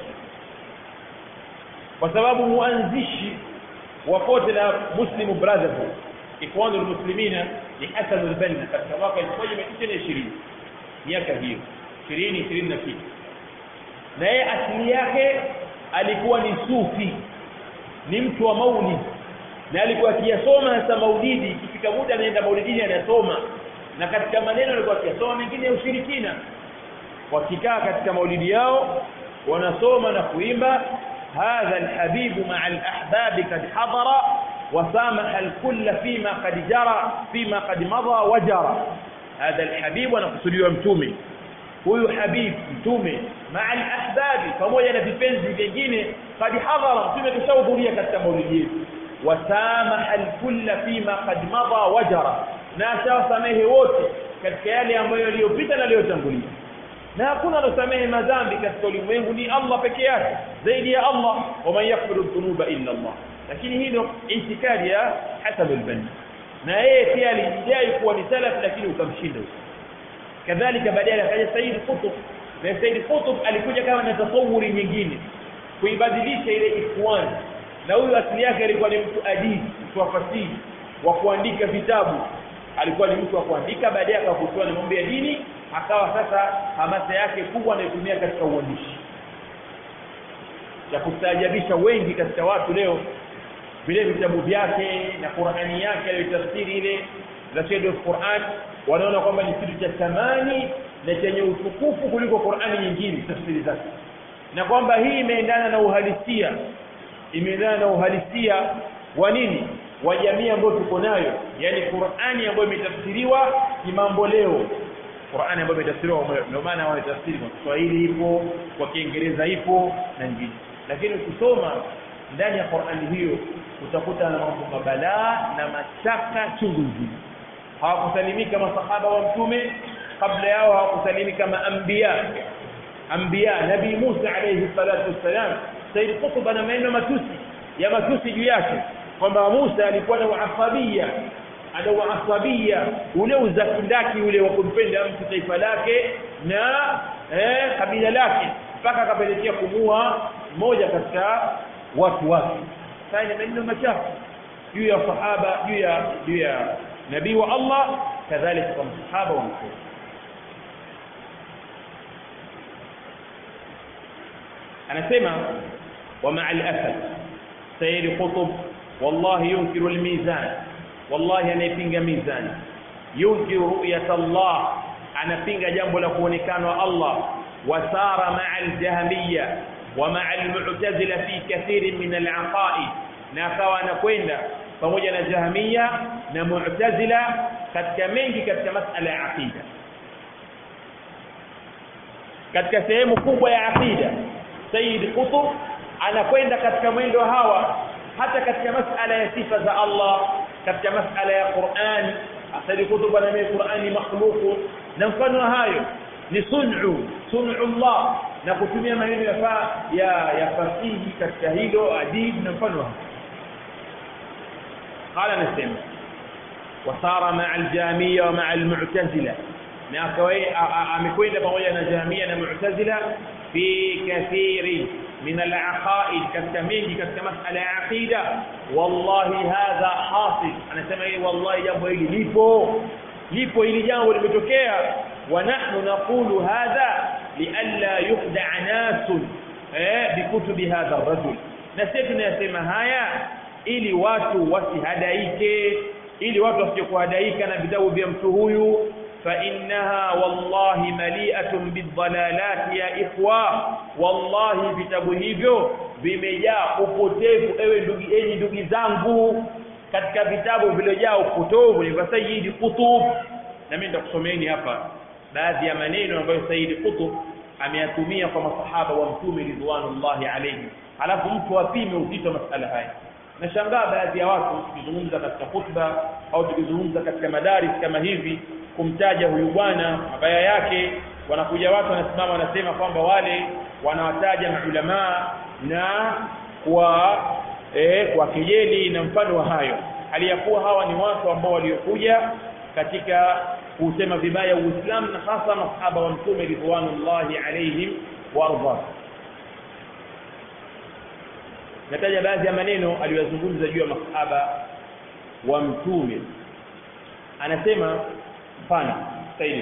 kwa sababu muanzishi wa kote la Muslim Brotherhood ikhwanul muslimina ni Hasan al-Banna katika mwaka 1920 miaka hiyo 20 20 na kitu na yeye asili yake alikuwa ni sufi ni mtu wa maulid na alikuwa akiyasoma hasa maulidi ikifika muda anaenda maulidini anasoma na katika maneno alikuwa akiyasoma mengine ya ushirikina wakikaa katika maulidi yao wanasoma na kuimba hadha alhabibu ma'a alahbabi kad hadara وسامح الكل فيما قد جرى فيما قد مضى وجرى هذا الحبيب anakusudiwa mtume huyu habib mtume maa alahbabi pamoja na vipenzi vingine qad hadhara mtume kishahudhuria katika maulidi yetu wasamaha alkulla fima qad madha wajara na ashawasamehe wote katika yale ambayo yaliyopita na yaliyotangulia na hakuna alosamehe madhambi katika ulimwengu ni Allah peke yake zaidi ya Allah waman yaghfiru dhunuba illa Allah lakini hii ndio itikadi ya Hasan al-Banna na yeye pia alijidai kuwa ni salaf lakini ukamshinda kadhalika baadaye akaja Said Qutb na Said Qutb alikuja kama na tasawuri nyingine kuibadilisha ile ikhwan na huyu asili yake alikuwa ni mtu adib mtu wa fasihi wa kuandika vitabu alikuwa ni mtu wa kuandika baadaye akavutiwa na mambo ya dini akawa sasa hamasa yake kubwa anaitumia katika uandishi ya kustaajabisha wengi katika watu leo vile vitabu vyake na Qur'ani yake aliyotafsiri ile za Shade of Qur'an wanaona kwamba ni kitu cha thamani na chenye utukufu kuliko Qur'ani nyingine tafsiri zake na kwamba hii imeendana na uhalisia imeendana na uhalisia wa nini wa jamii ambayo tuko nayo yani Qur'ani ambayo imetafsiriwa kimambo leo Qur'ani ambayo imetafsiriwa ndio maana wanatafsiri kwa Kiswahili ipo kwa Kiingereza ipo na nyingine lakini ukisoma ndani ya Qur'ani hiyo utakuta na mambo mabalaa na mashaka chungu nzima hawakusalimika masahaba wa mtume kabla yao hawakusalimika maanbiya anbiya nabii Musa alayhi salatu wassalam Said Qutb ana maneno matusi ya matusi juu yake kwamba Musa alikuwa na uasabia ana uasabia ule uzakindaki ule wa kumpenda mtu taifa lake na eh, kabila lake mpaka akapelekea kumua mmoja katika watu wake sasa ni maneno machafu juu ya sahaba juu ya juu ya nabii wa Allah kadhalika kwa sahaba wa mtume anasema wa ma'a al-asad sayyid qutb wallahi yunkiru al-mizan wallahi anayepinga mizani yunkiru ru'yat Allah anapinga jambo la kuonekana Allah wasara ma'a al-jahmiyya wa ma'a al-mu'tazila fi kathir min al-aqaid na akawa anakwenda pamoja na jahmiya na mu'tazila katika mengi katika masala ya aqida katika sehemu kubwa ya aqida Sayyid Qutb anakwenda katika mwendo hawa hata katika masala ya sifa za Allah katika masala ya Qur'an Sayyid Qutb anamia Qur'ani makhluq na mfano hayo ni sun'u sun'u Allah na kutumia maneno ya ya, ya fasihi katika hilo adib na mfano hayo قال نسمع وصار مع الجامية ومع المعتزلة na amekwenda pamoja na jamia na mu'tazila fi kathiri min al-aqaid katika mengi katika masala ya aqida wallahi hadha hasil anasema hii wallahi jambo hili lipo lipo hili jambo limetokea wa nahnu naqulu hadha lialla yukhda'a nasun eh bikutubi hadha ar-rajul na sisi tunasema haya ili watu wasihadaike ili watu wasikuhadaika na vitabu vya mtu huyu فإنها والله مليئة بالضلالات يا إخوة والله vitabu hivyo vimejaa upotevu ewe ndugu enyi ndugu zangu katika vitabu vilojaa upotovu ni Sayyid Qutb na mimi nitakusomeeni hapa baadhi ya maneno ambayo Sayyid Qutb ameyatumia kwa masahaba wa mtume ridwanullahi alayhi alafu mtu apime uzito masala haya nashangaa baadhi ya watu tukizungumza katika khutba au tukizungumza katika madaris kama hivi kumtaja huyu bwana mabaya yake wanakuja watu wanasimama wanasema kwamba wale wanawataja maulamaa na kwa eh, kwa kejeli na mfano wa hayo hali ya kuwa hawa ni watu ambao waliokuja katika kusema vibaya Uislamu na hasa masahaba wa mtume ridwanullahi alaihim warda nataja baadhi ya maneno aliyozungumza juu ya masahaba wa mtume anasema mfano sahihi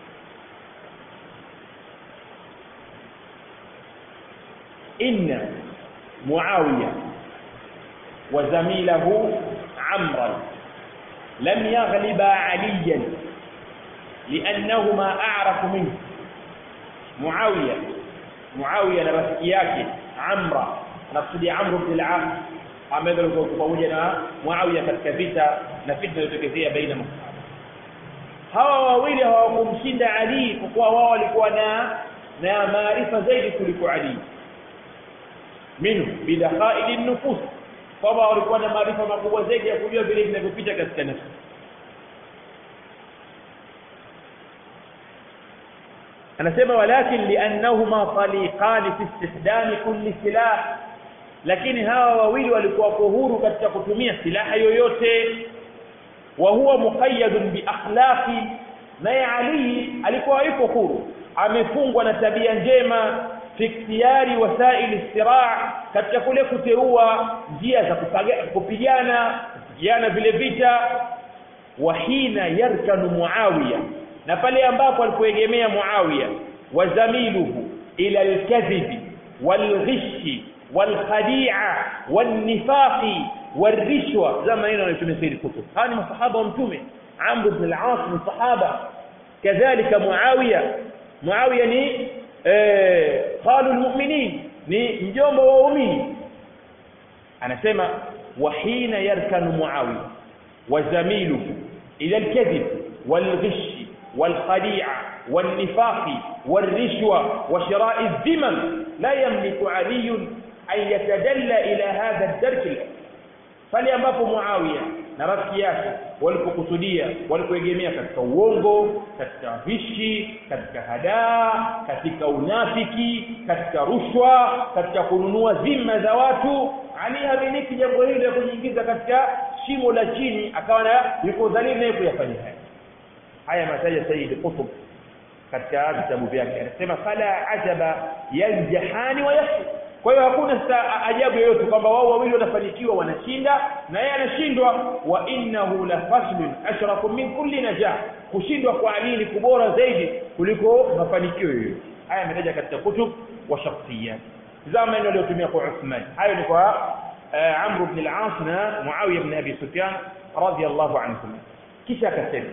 inna muawiya wa zamilahu amran lam yaghliba aliyan لانهما اعرف منه معاويه معاويه na rafiki yake amra anakusudia amr ibn al-as ambaye alikuwa pamoja na muawiya katika vita na fitna iliyotokezea baina masahaba hawa wawili hawakumshinda Ali kwa kuwa wao walikuwa na na maarifa zaidi kuliko Ali minhu bidakhaili nufus kwamba walikuwa na maarifa makubwa zaidi ya kujua vile vinavyopita katika nafsi anasema walakin liannahuma taliqan fi istihdam kulli silah lakini hawa wawili walikuwa wako huru katika kutumia silaha yoyote wa huwa muqayyadun bi akhlaqi naye Ali alikuwa yuko huru amefungwa na tabia njema fi ikhtiyari wasaili istiraa katika kule kuteua njia za kupigana kupigana vile vita wa hina yarkanu muawiya na pale ambapo alipoegemea muawiya wa zamiluhu ila alkadhibi walghishi walkhadi'a wannifaqi والرشوه زي ما هنا نسمي سيد الكتب هذه الصحابه ومتومه عمرو بن العاص من الصحابه كذلك معاويه معاويه ni eh قالوا المؤمنين ni mjomba wa waumini anasema وحين يركن معاويه وزميله الى الكذب والغش والخديعه والنفاق والرشوه وشراء الذمم لا يملك علي ان يتدلى الى هذا الدرك الأول pale ambapo Muawiya na rafiki yake walipokusudia walipoegemea katika uongo katika vishi katika hadaa katika unafiki katika rushwa katika kununua zima za watu Ali hamiliki jambo hili la kujiingiza katika shimo la chini akawa na yuko dhalili naye kuyafanya haya haya mataja Sayyid Qutb katika vitabu vyake anasema fala ajaba yanjahani wa yasfu kwa hiyo hakuna ajabu yoyote kwamba wao wawili wanafanikiwa wanashinda na yeye anashindwa wa innahu la faslun ashrafu min kulli najah kushindwa kwa Ali ni kubora zaidi kuliko mafanikio yoyote haya yametaja katika kutub wa shakhsiyat zama ndio aliyotumia kwa Uthman hayo ni kwa Amr ibn al-As na Muawiya ibn Abi Sufyan radiyallahu anhum kisha akasema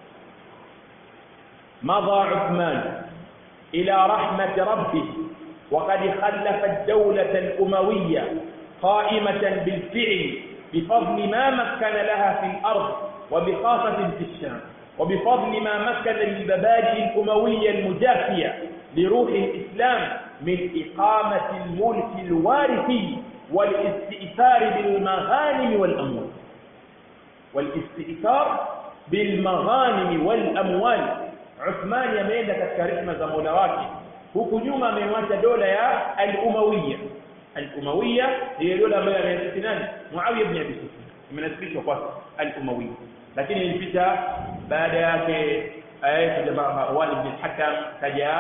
مضى عثمان إلى رحمة ربه وقد خلف الدولة الأموية قائمة بالفعل بفضل ما مكن لها في الأرض وبخاصة في الشام وبفضل ما مكن للمبادئ الأموية المجافية لروح الإسلام من إقامة الملك الوارثي والاستئثار بالمغانم والأموال والاستئثار بالمغانم والأموال عثمان يميل katika rehema za Mola wake huku nyuma amemwacha dola ya al-Umayya al-Umayya ndiyo dola ambayo ameasisi nani Muawiya ibn Abi Sufyan imenasibishwa kwa al-Umayya lakini ilipita baada yake ayat jamaa Marwan ibn al-Hakam kaja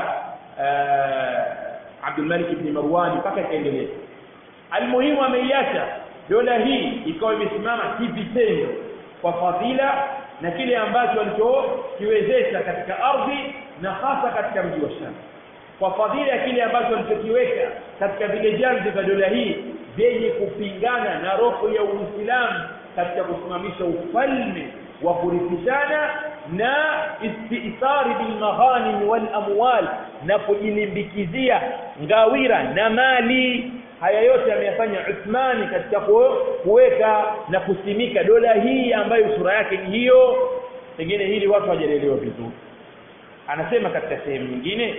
Abdul Malik ibn Marwan mpaka ikaendelea almuhimu ameiacha dola hii ikawa imesimama kivitendo kwa fadhila na kile ambacho alichokiwezesha katika ardhi na hasa katika mji wa Sham kwa fadhila ya kile ambacho alichokiweka katika vile janzi vya dola hii vyenye kupingana na roho ya Uislamu katika kusimamisha ufalme wa kurithishana na istithari bil maghanim wal amwal na kujilimbikizia ngawira na mali haya yote ameyafanya Uthmani katika kuweka na kusimika dola hii ambayo sura yake ni hiyo pengine hili watu hawajaelewa vizuri anasema katika sehemu nyingine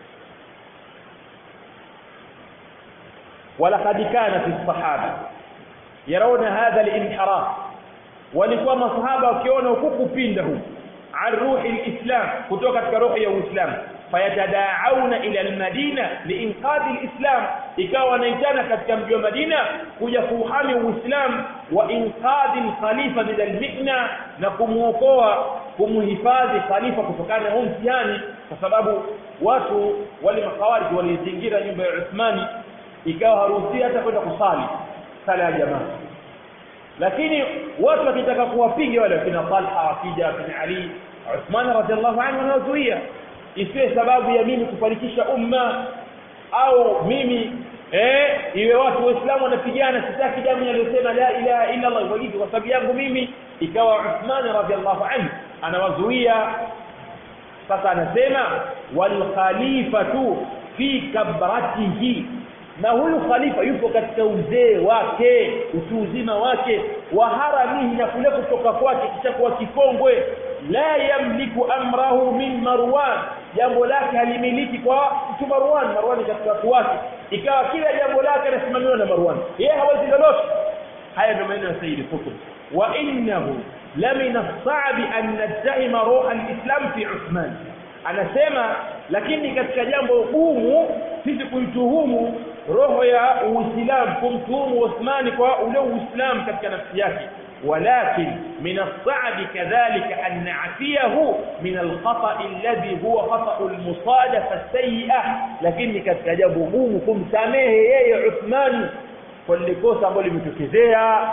ولقد كان في الصحابه يرون هذا الانحراف walikuwa masahaba wakiona huku kupinda huku an ruhi alislam kutoka katika roho ya uislamu fayatadaauna ila almadina liinqadhi alislam ikawa wanaitana katika mji wa Madina kuja kuuhami uislamu wa inqadhi alkhalifa min almihna na kumuokoa kumhifadhi khalifa kutokana na mtihani kwa sababu watu wale makawariji walizingira nyumba ya Uthmani ikawa haruhusi hata kwenda kusali sala ya jamaa lakini watu wakitaka kuwapiga wale kina Talha wakija kina Ali Uthman radhiallahu anhu anawazuia isiwe sababu ya mimi kufarikisha umma au mimi eh iwe watu waislamu wanapigana sitaki damu inayosema la ilaha illa Allah wajibu kwa sababu yangu mimi ikawa Uthman radhiallahu anhu anawazuia sasa anasema wal khalifatu fi kabratihi na huyu khalifa yupo katika uzee wake utu uzima wake wa haramihi na kule kutoka kwake kishakuwa kikongwe la yamliku amrahu min marwan jambo lake halimiliki kwa mtu marwan marwan katika watu wake ikawa kila jambo lake anasimamiwa na marwan yeye hawezi lolote haya ndio maneno ya sayyid qutb wa innahu lamina as-sa'bi an nadhima ruha al-islam fi uthman anasema lakini katika jambo gumu sisi kuituhumu roho ya uislamu kumtuhumu uthmani kwa ule uislamu katika nafsi yake ولكن من الصعب كذلك أن نعفيه من الخطأ الذي هو خطأ المصادفة السيئة لكن كتجب gumu samehe yeye Uthman kwa likosa ambalo limetokezea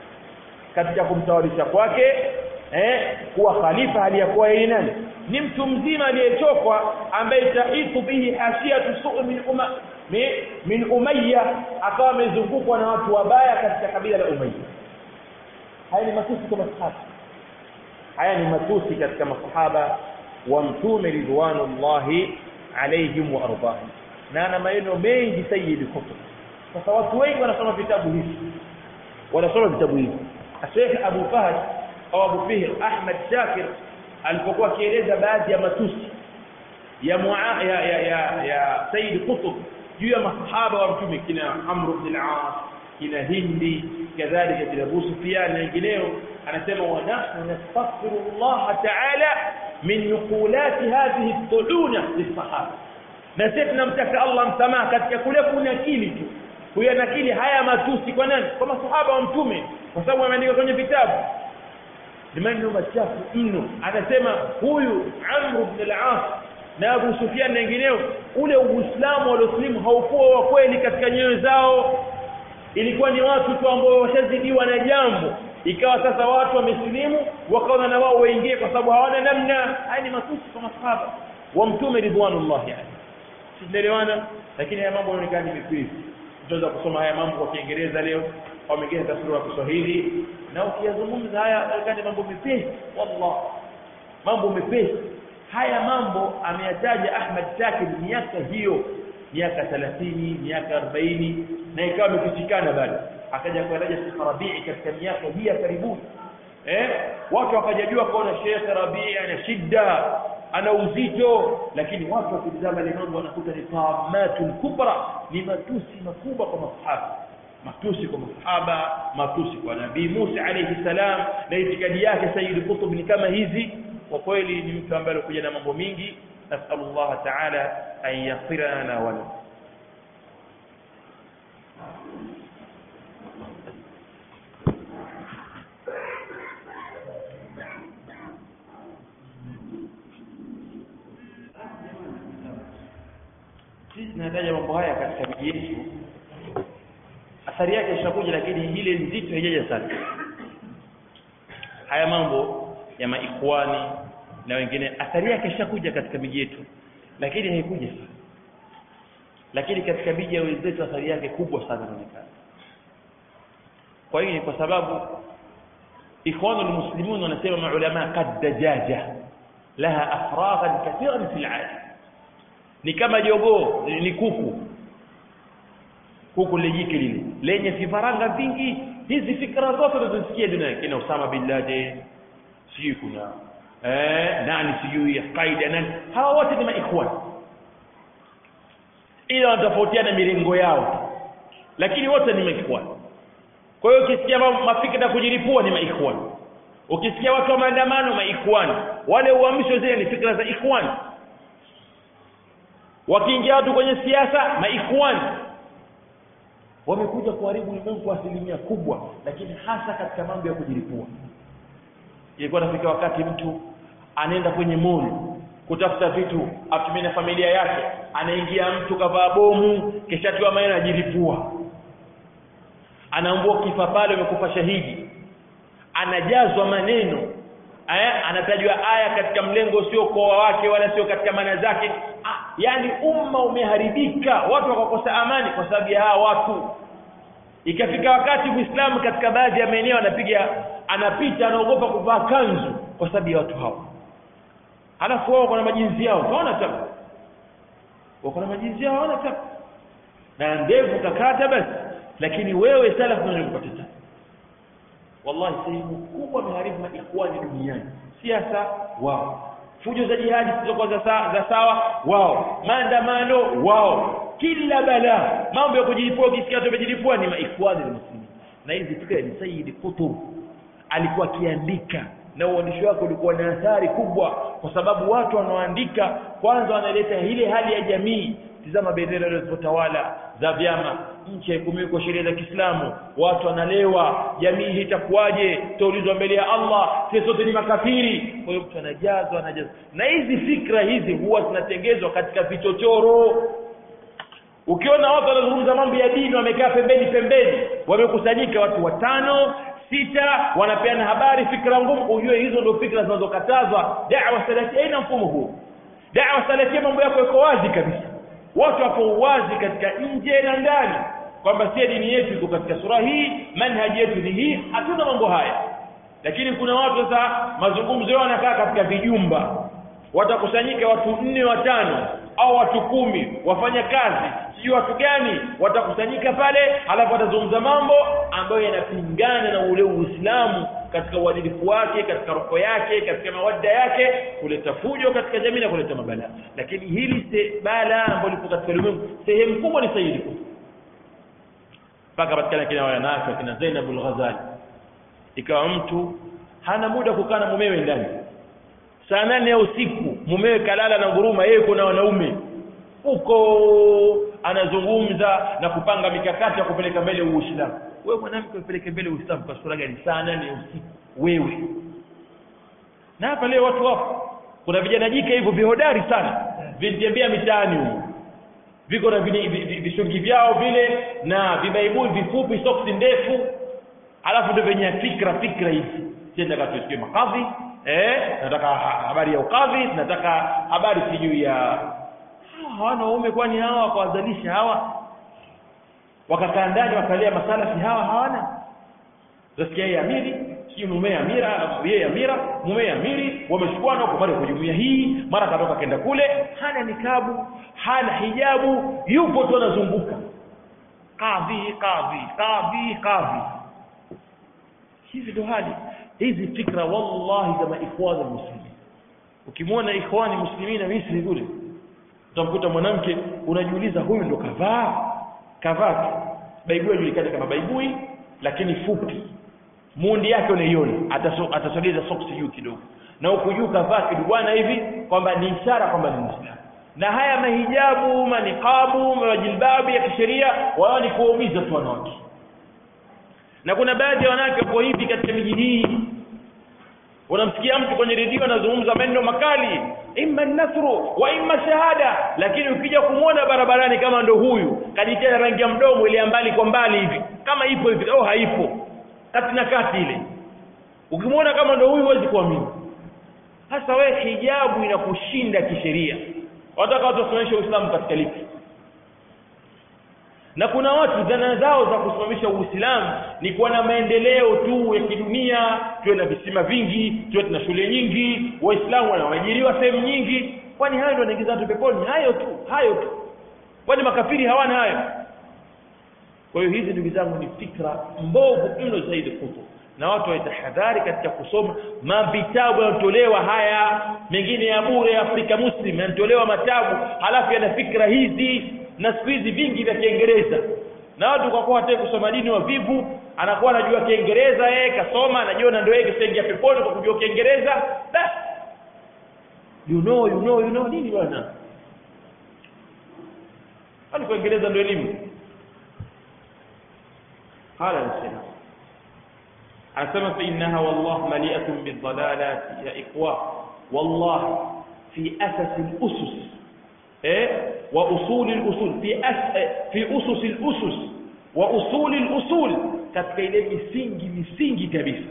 katika kumtawarisha kwake eh kuwa khalifa aliyakuwa yeye nani ni mtu mzima aliyechokwa ambaye taitu bihi hasiyatu su'u min umma min umayya akawa amezungukwa na watu wabaya katika kabila la umayya haya ni matusi kwa masahaba haya ni matusi katika masahaba wa mtume ridwanullahi alaihim wa ardahim na ana maneno mengi sayyid kutub sasa watu wengi wanasoma vitabu hivi wanasoma vitabu hivi Sheikh Abu Fahd au Abu Fihr Ahmad Shakir alipokuwa akieleza baadhi ya matusi ya mua, ya ya ya, ya Sayyid Qutb juu ya masahaba wa mtume kina Amr ibn al-As kina Hindi kadhalika kina Abu Sufyan na wengineo anasema wa nahnu nastaghfiru Allah ta'ala min nuqulati hadhihi at-tuluna lis-sahaba na sisi tunamtaka Allah msamaha katika kule kunakili tu kuyanakili haya matusi kwa nani kwa masahaba wa mtume kwa sababu ameandika kwenye vitabu ni maneno machafu mno anasema huyu Amr ibn al-As na Abu Sufyan na wengineo ule uislamu walioslimu haukuwa wa kweli katika nyoyo zao ilikuwa ni watu tu ambao washazidiwa na jambo ikawa sasa watu wamesilimu wakaona na wao waingie kwa sababu hawana namna haya ni matusi kwa masahaba wa mtume ridwanullah yani tunaelewana lakini haya mambo yanaonekana ni mepesi tunaweza kusoma haya mambo kwa Kiingereza leo au mengine tafsiri kwa Kiswahili na ukiyazungumza haya yanaonekana mambo mepesi wallah mambo mepesi haya mambo ameyataja Ahmad Shakir miaka hiyo miaka 30 miaka 40 na ikawa imefichikana bado akaja kueleza Sheikh Rabii katika miaka hii ya karibuni eh watu wakajajua kuona Sheikh Rabii ana shida ana uzito lakini watu wakitazama ile mambo wanakuta ni tamatul kubra ni matusi makubwa kwa masahaba matusi kwa masahaba matusi kwa nabii Musa alayhi salam na itikadi yake Sayyid Qutb ni kama hizi kwa kweli ni mtu ambaye alikuja na mambo mingi nasallallahu ta'ala an yaghfira lana wa lahu sisi tunataja mambo haya katika miji yetu athari yake ishakuja lakini ile nzito haijaja sana haya mambo ya maikhwani na wengine athari yake ishakuja katika miji yetu lakini haikuja sana lakini katika miji ya wenzetu athari yake kubwa sana inaonekana kwa hiyo ni kwa sababu ikhwanu almuslimun wanasema maulama qad dajaja laha afraghan kathiran fil alam ni kama jogoo ni kuku kuku lejike lile lenye vifaranga vingi hizi fikra zote tunazosikia dunia kina Usama bin Laden sijui kuna eh nani sijui Qaida nani hawa wote ni maikhwan ila wanatofautiana mirengo yao lakini wote ni maikhwan kwa hiyo ukisikia mafikra kujilipua ni maikhwan ukisikia watu wa maandamano maikhwan wale uamsho zile ni fikra za ikhwan wakiingia watu kwenye siasa maikhwan wamekuja kuharibu ulimwengu kwa asilimia kubwa lakini hasa katika mambo ya kujilipua ilikuwa nafika wakati mtu anaenda kwenye mall kutafuta vitu atumie na familia yake anaingia mtu kavaa bomu kisha tiwa maana ajilipua anaambua kifa pale umekufa shahidi anajazwa maneno aya anatajwa aya katika mlengo sio kwa wake wala sio katika maana zake ah, yani umma umeharibika watu wakakosa amani kwa sababu ya hawa watu ikafika wakati Uislamu katika baadhi ya maeneo anapiga anapita anaogopa kuvaa kanzu kwa sababu ya watu hao halafu wao kuna majinsi yao unaona tabu wako na majinsi yao hawana tabu na ndevu kakata basi lakini wewe salafu unalipata tabu wallahi sehemu kubwa imeharibu maikhwani duniani siasa wao fujo za jihadi zilizokuwa za, sa, za sawa wao maandamano wao kila balaa mambo ya kujilipua ukisikia tumejilipua ni maikhwani muslimin na hizi fikra ni Sayyid Qutb alikuwa akiandika na uandishi wake ulikuwa na athari kubwa kwa sababu watu wanaoandika kwanza wanaleta ile hali ya jamii tizama bendera zilizotawala za vyama nchi haikumiwi kwa sheria za Kiislamu watu wanalewa jamii hii itakuwaje tutaulizwa mbele ya Allah sisi sote ni makafiri kwa hiyo mtu anajazwa anajazwa na hizi fikra hizi huwa zinatengezwa katika vichochoro ukiona watu wanazungumza mambo ya dini wamekaa pembeni pembeni wamekusanyika watu watano sita wanapeana habari fikra ngumu ujue hizo ndio fikra zinazokatazwa da'wa salafia haina mfumo huu da'wa salafia mambo yako yako wazi kabisa watu wako wazi katika nje na ndani kwamba si dini yetu iko katika sura hii manhaji yetu ni hii hatuna mambo haya lakini kuna watu sasa mazungumzo yao yanakaa katika vijumba watakusanyika watu nne watano au watu kumi wafanya kazi sijui watu gani watakusanyika pale alafu watazungumza mambo ambayo yanapingana na ule uislamu katika uadilifu wake katika roho yake katika mawadda yake kuleta fujo katika jamii na kuleta mabala lakini hili se bala ambalo lipo katika ulimwengu sehemu kubwa ni saidi mpaka patikana kina wanawake kina Zainab al-Ghazali ikawa mtu hana muda kukaa na mumewe ndani saa nane ya usiku mumewe kalala na nguruma yeye kuna wanaume huko anazungumza na kupanga mikakati ya kupeleka mbele uislamu wewe mwanamke upeleke mbele uislamu kwa sura gani saa nane ya usiku wewe na hapa leo watu wapo kuna vijana jike hivyo vihodari sana vinitembea mitaani huko viko na vishungi vyao vile na vibaibui vifupi soksi ndefu alafu ndio venye fikra fikra hizi sienda katusikie makadhi eh nataka habari ya ukadhi nataka habari sijui ya hawana waume kwani hawa wakawazalisha hawa wakakaa ndani wakalia masalafi hawa hawana utasikia yeye amiri sijui mume amira yeye amira mume amiri wameshukwana huko mara kwa jumuiya hii mara katoka kenda kule hana nikabu hana hijabu yupo tu anazunguka kadhi kadhi kadhi kadhi hizi ndo hali hizi fikra wallahi kama ikhwana muslimin ukimwona ikhwani muslimina Misri kule utamkuta mwanamke unajiuliza huyu ndo kavaa kavaa tu baibui ajulikana kama baibui lakini fupi mundi yake unaiona atasogeza soksi juu kidogo na huku juu kavaa kidubwana hivi kwamba ni ishara kwamba ni muislamu na haya mahijabu manikabu majilbabu ya kisheria wao ni kuwaumiza tu wanawake na kuna baadhi ya wanawake wapo hivi katika miji hii unamsikia mtu kwenye redio anazungumza maneno makali imma nasru wa imma shahada lakini ukija kumwona barabarani kama ndo huyu kajitia rangi ya mdomo ile mbali kwa mbali hivi kama ipo hivi au haipo kati na kati ile ukimwona kama ndo huyu huwezi kuamini hasa wewe hijabu inakushinda kisheria wataka watu wasimamishe uislamu katika lipi na kuna watu dhana zao za kusimamisha uislamu ni kuwa na maendeleo tu ya kidunia tuwe na visima vingi tuwe tuna shule nyingi waislamu wanaajiriwa sehemu nyingi kwani hayo ndio yanaingiza watu peponi hayo tu hayo tu kwani makafiri hawana hayo kwa hiyo hizi ndugu zangu ni fikra mbovu mno zaidi kutu na watu waitahadhari katika kusoma mavitabu yanatolewa haya mengine ya bure ya Afrika Muslim yanatolewa matabu halafu yana fikra hizi na siku hizi vingi vya Kiingereza na watu kwa kuwa hataki kusoma dini wavivu anakuwa anajua Kiingereza yeye kasoma anajiona ndio yeye kisengia peponi kwa kujua Kiingereza basi you know you know you know nini bwana kwani Kiingereza ndio elimu qala al-salam anasema fa innaha wallah mali'atun bidhalalat ya ikhwa wallah fi asas al-usus eh wa usul al-usul fi as fi usus al-usus wa usul al-usul katika ile misingi misingi kabisa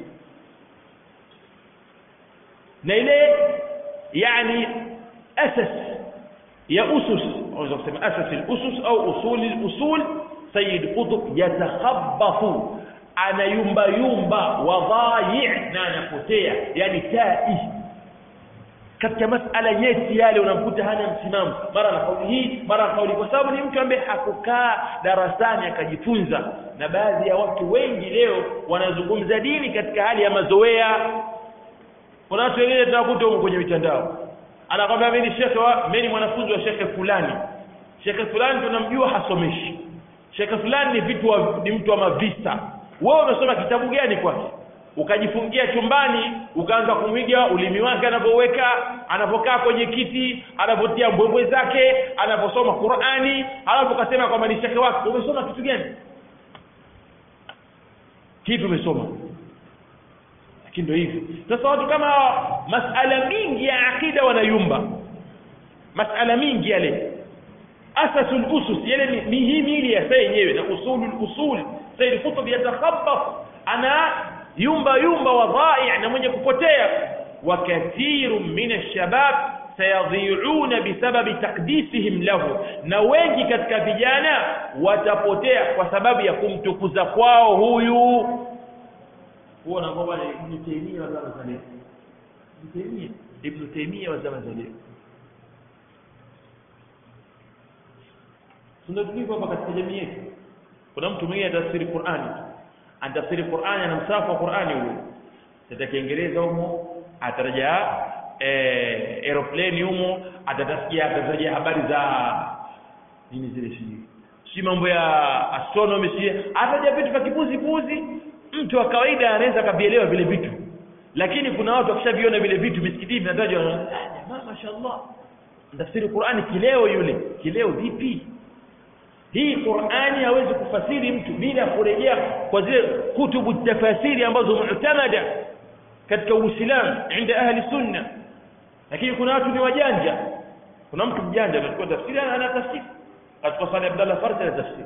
na ile yani asas ya usus unaweza kusema asas al-usus au usul al-usul sayyid qutb yatakhabbathu anayumba yumba wadhayi na anapotea yani tai katika masala nyeti yale unamkuta hana msimamo mara na kauli hii mara na kauli kwa sababu ni mtu ambaye hakukaa darasani akajifunza na baadhi ya watu wengi leo wanazungumza dini katika hali ya mazoea kuna watu wengine tunakuta huko kwenye mitandao anakwambia mimi ni shekhe wa mimi ni mwanafunzi wa shekhe fulani shekhe fulani tunamjua hasomeshi shekhe fulani ni vitu wa, ni mtu wa mavisa wewe umesoma kitabu gani kwake ukajifungia chumbani ukaanza kumwiga ulimi wake anavyoweka anapokaa kwenye kiti anapotia mbwembwe zake anaposoma qurani halafu ukasema kwamba ni shekhe wake umesoma kitu gani kipi umesoma lakini ndio hivyo sasa watu kama hawa masala mingi ya akida wanayumba masala mingi yale asasul usus yale ni mihimili ya saa yenyewe na usulul usul said kutub yatakhabbat ana yumba yumba wadai na mwenye kupotea wa kathirun min alshabab sayadhi'una bisababi taqdisihim lahu na wengi katika vijana watapotea kwa sababu ya kumtukuza kwao huyu huwa na kwamba Ibn Taymiyyah wa zama za leo Ibn Taymiyyah Ibn Taymiyyah wa zama za leo tunatulivu hapa katika jamii yetu kuna mtu mwingine atafsiri Qur'ani anatafsiri Qur'ani ana msafu wa Qur'ani huyo tata Kiingereza humo ataraja eh aeroplane humo atatasikia atataja habari za nini zile sijui si mambo ya astronomy si ataja vitu vya kipuzi puzi mtu wa kawaida anaweza kavielewa vile vitu lakini kuna watu wakishaviona vile vitu misikitini vinatajwa jamaa mashaallah tafsiri Qur'ani kileo yule kileo vipi hii Qur'ani hawezi kufasiri mtu bila kurejea kwa zile kutubu tafasiri ambazo mu'tamada katika Uislamu inda ahli sunna lakini kuna watu ni wajanja kuna mtu mjanja anachukua tafsiri ana tafsiri katika sala Abdullah Farsi ana tafsiri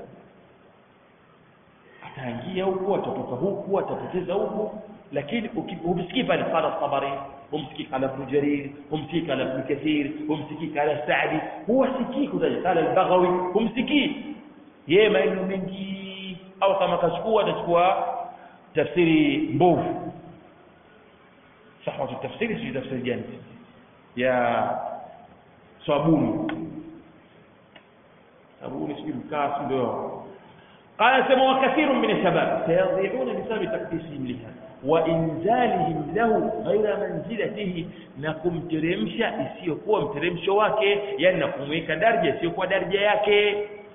ataingia huku atatoka huku atapoteza huku lakini humsikii pale qala Tabari humsikii qala Ibn Jarir humsikii qala Ibn Kathir humsikii qala Sa'di huwa sikii kutaja qala al-Baghawi humsikii yeye maneno mengi au kama kachukua atachukua tafsiri mbovu sahwa tafsiri si tafsiri gani ya sabuni sabuni si mkaa ndio قال سموا وكثير من الشباب سيضيعون بسبب تقديسهم لها وانزالهم له غير منزلته na kumteremsha isiyokuwa mteremsho wake yani na kumweka daraja isiyokuwa daraja yake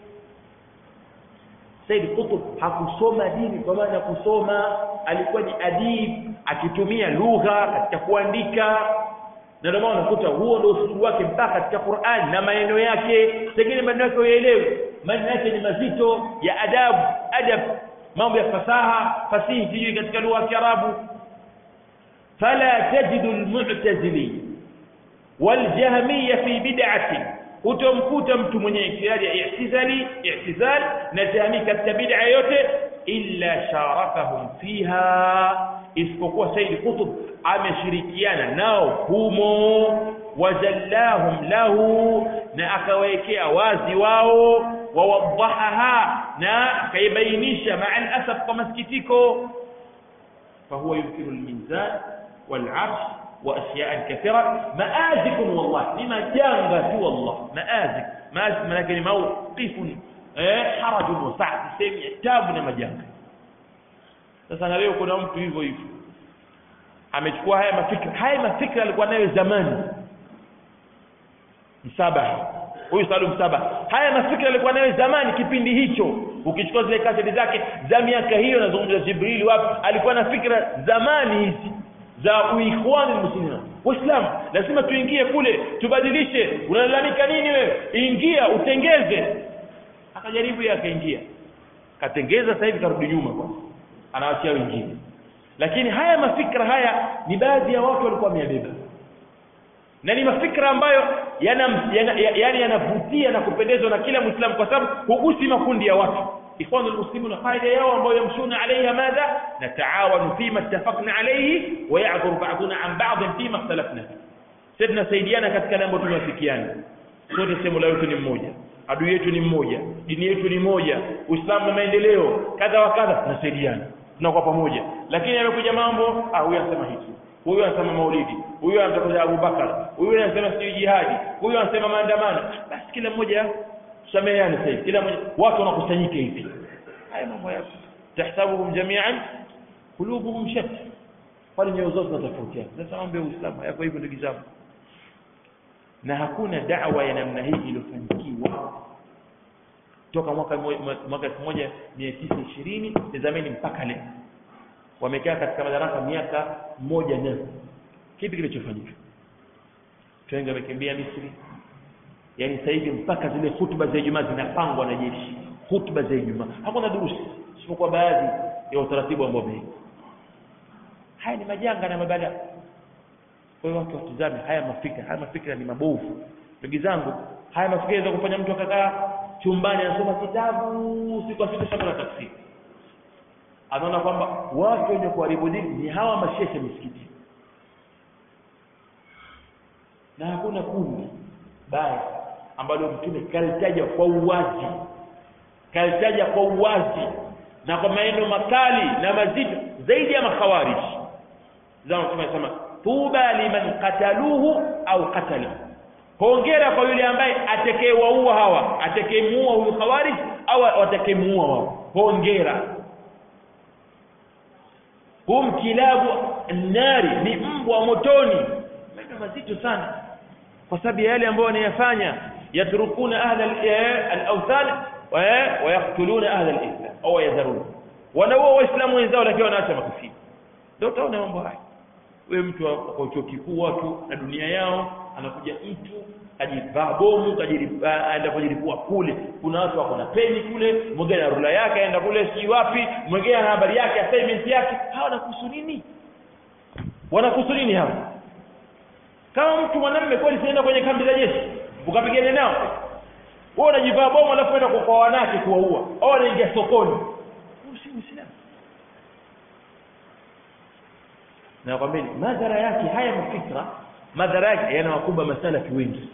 Said Qutb hakusoma dini kwa maana kusoma alikuwa ni adib akitumia lugha katika kuandika na ndio maana unakuta huo ndio usulubu wake mpaka katika Qur'an na maneno yake pengine maneno yake uelewe maneno yake ni mazito ya adabu adab mambo ya fasaha fasihi sijui katika lugha ya Kiarabu fala tajidu almu'tazili waljahmiyya fi bid'ati utomkuta mtu mwenye ikhtiari ya i'tizali i'tizal na jahmi katika bid'a yote illa sharakahum fiha isipokuwa Said Qutb ameshirikiana nao humo wajallahum lahu na akawekea wazi wao wawadahaha na akaibainisha maa alasaf kwa masikitiko fahuwa yunkiru almizan والعرش واشياء كثيره مآزق والله لما جانغ والله مآزق مآزق لكن موقف حرج وسعه sehemu ya tabu na majanga sasa na leo kuna mtu hivyo hivyo amechukua haya mafikra haya mafikra alikuwa nayo zamani msabaha huyu Salum Msaba haya mafikra alikuwa nayo zamani kipindi hicho ukichukua zile kaseti zake za miaka hiyo nazungumza Jibril wapi alikuwa na fikra zamani hizi za uikhwani muslimina waislamu lazima tuingie kule tubadilishe unalalamika nini wewe ingia utengeze akajaribu yeye akaingia katengeza sasa hivi karudi nyuma kwa anawaachia wengine lakini haya mafikra haya ni baadhi ya watu walikuwa wameyabeba na ni mafikra ambayo yana yani yana, yanavutia na kupendezwa na kila muislamu kwa sababu hugusi makundi ya watu ikhwanu almuslimun qaida yao ambayo yamshuna alayha madha nataawanu fima ittafaqna alayhi wa ya'dhuru ba'duna an ba'd fima ikhtalafna sisi tunasaidiana katika mambo tunayofikiana sote sehemu la yote ni mmoja adui yetu ni mmoja dini yetu ni moja uislamu na maendeleo kadha wa kadha tunasaidiana tunakuwa pamoja lakini amekuja mambo ah huyu anasema hichi huyu anasema maulidi huyu anataka Abu Bakar huyu anasema sio jihadi huyu anasema maandamano basi kila mmoja sameheane sasa kila mmoja watu wanakusanyika hivi haya mambo ya tahsabuhum jami'an qulubuhum shatta kwani nyoyo zao zinatofautiana sasa mambo ya Uislamu hayapo hivyo ndugu zangu na hakuna da'wa ya namna hii iliyofanikiwa toka mwaka mwaka 1920 tazameni mpaka leo wamekaa katika madaraka miaka moja na kipi kilichofanyika wengi wamekimbia Misri yaani sasa hivi mpaka zile hutuba za Ijumaa zinapangwa na jeshi hutuba za Ijumaa hakuna durusi isipokuwa baadhi ya utaratibu ambao umewekwa haya ni majanga na mabalaa kwa hiyo watu watizame haya mafikra haya mafikra ni mabovu ndugu zangu haya mafikra yanaweza kufanya mtu akakaa chumbani anasoma kitabu siku kwa siku shamba la tafsiri anaona kwamba watu wenye kuharibu dini ni hawa mashehe misikiti na hakuna kundi baya ambalo mtume kalitaja kwa uwazi kalitaja kwa uwazi na kwa maneno makali na mazito zaidi ya makhawarij zama mtume anasema tuba liman qataluhu au qatala hongera kwa yule ambaye atakayewaua hawa atakayemuua huyu khawarij au atakayemuua wao hongera hum kilabu nari ni mbwa motoni maneno mazito sana kwa sababu ya yale ambayo wanayafanya yatrukuna ahla al-awthan wa yaqtuluna ahla al-islam au yadharun wanaua waislamu wenzao lakini wanaacha makafiri ndio utaona mambo haya wewe mtu kwa chuo kikuu watu na dunia yao anakuja mtu ajivaa bomu aenda kujilipua kule kuna watu wako na peni kule mwingine na rula yake aenda kule si wapi mwingine na habari yake assignment yake hawa wanakuhusu nini wanakuhusu nini hawa kama mtu mwanamume kweli sienda kwenye kambi za jeshi ukapigana nao wewe unajivaa bomu alafu unaenda kwa wanawake kuwaua au wanaingia sokoni si muislamu na kwambia madhara yake haya mafikra madhara yake yanawakumba masalafi wengi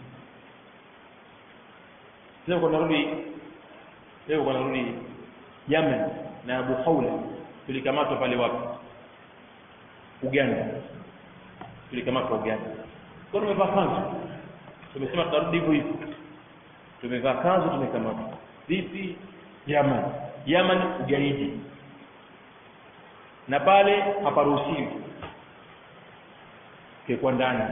leo kuna rudi leo kuna rudi Yemen na Abu Khawla tulikamatwa pale wapi Uganda tulikamatwa Uganda kwa tumevaa kanzu tumesema tutarudi hivyo hivyo tumevaa kanzu tumekamatwa vipi Yemen Yemen ugaidi na pale haparuhusiwi kekwa ndani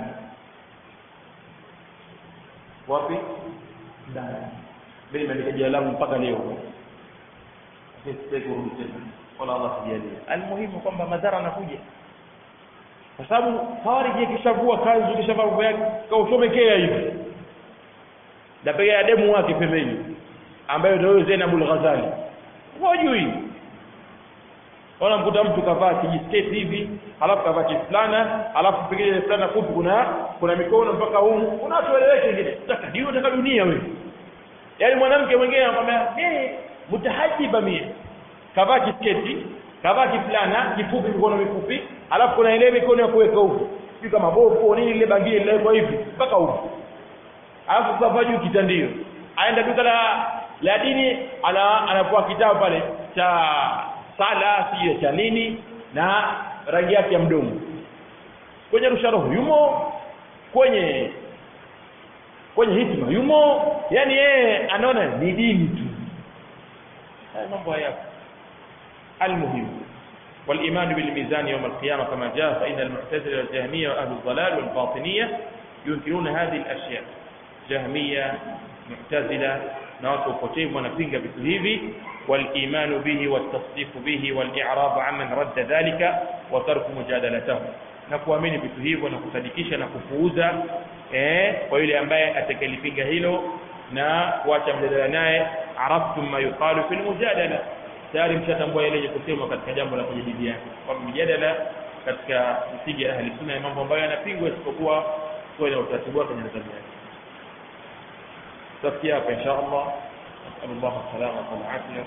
wapi ndani mimi nimeandika jina langu mpaka leo sitaki kurudi tena wala Allah sijalie almuhimu kwamba madhara anakuja kwa sababu hawariji kishavua kanzu kishavaa nguo yake kaushomekea hivi na pega ya demu wake pembeni ambayo ndio Zainabul Ghazali hujui Ona mkuta mtu kavaa kijisketi hivi, alafu kavaa kifulana, alafu pengine fulana fupi kuna kuna mikono mpaka humu. Kuna watu waeleweke wengine. Nataka ndio nataka dunia wewe. Yaani mwanamke mwingine anakuambia, "Eh, mutahajiba mie." Kavaa kisketi, kavaa kifulana, kifupi mikono mifupi, alafu kuna ile mikono ya kuweka huko. Sio kama bofu nini ile bangili ile hivi mpaka huko. Alafu kavaa juu kitandio. Aenda duka la la dini ana anapoa kitabu pale cha sala sio cha nini na rangi yake ya mdomo kwenye rusha roho yumo kwenye kwenye hikma yumo yani yeye anaona ni dini tu haya mambo haya المهم والإيمان بالميزان يوم القيامة كما جاء فإن المعتزلة والجهمية وأهل الضلال والباطنية ينكرون هذه الأشياء جهمية معتزلة ناس وقتيب ونفنق بسهيبي والإيمان به والتصديق به والإعراض عمن رد ذلك وترك مجادلته na kuamini vitu hivyo na kusadikisha na kupuuza eh, kwa yule ambaye atakalipinga hilo na kuacha mjadala naye araftum ma yuqalu fil mujadala tayari mshatambua yale kusemwa katika jambo la kujadiliana kwa mjadala katika msingi ya ahli sunna ya mambo ambayo yanapingwa isipokuwa kwa na utaratibu wake na nidhamu yake tutafikia hapa insha Allah نسأل الله السلامة والعافية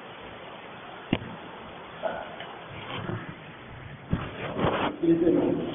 الله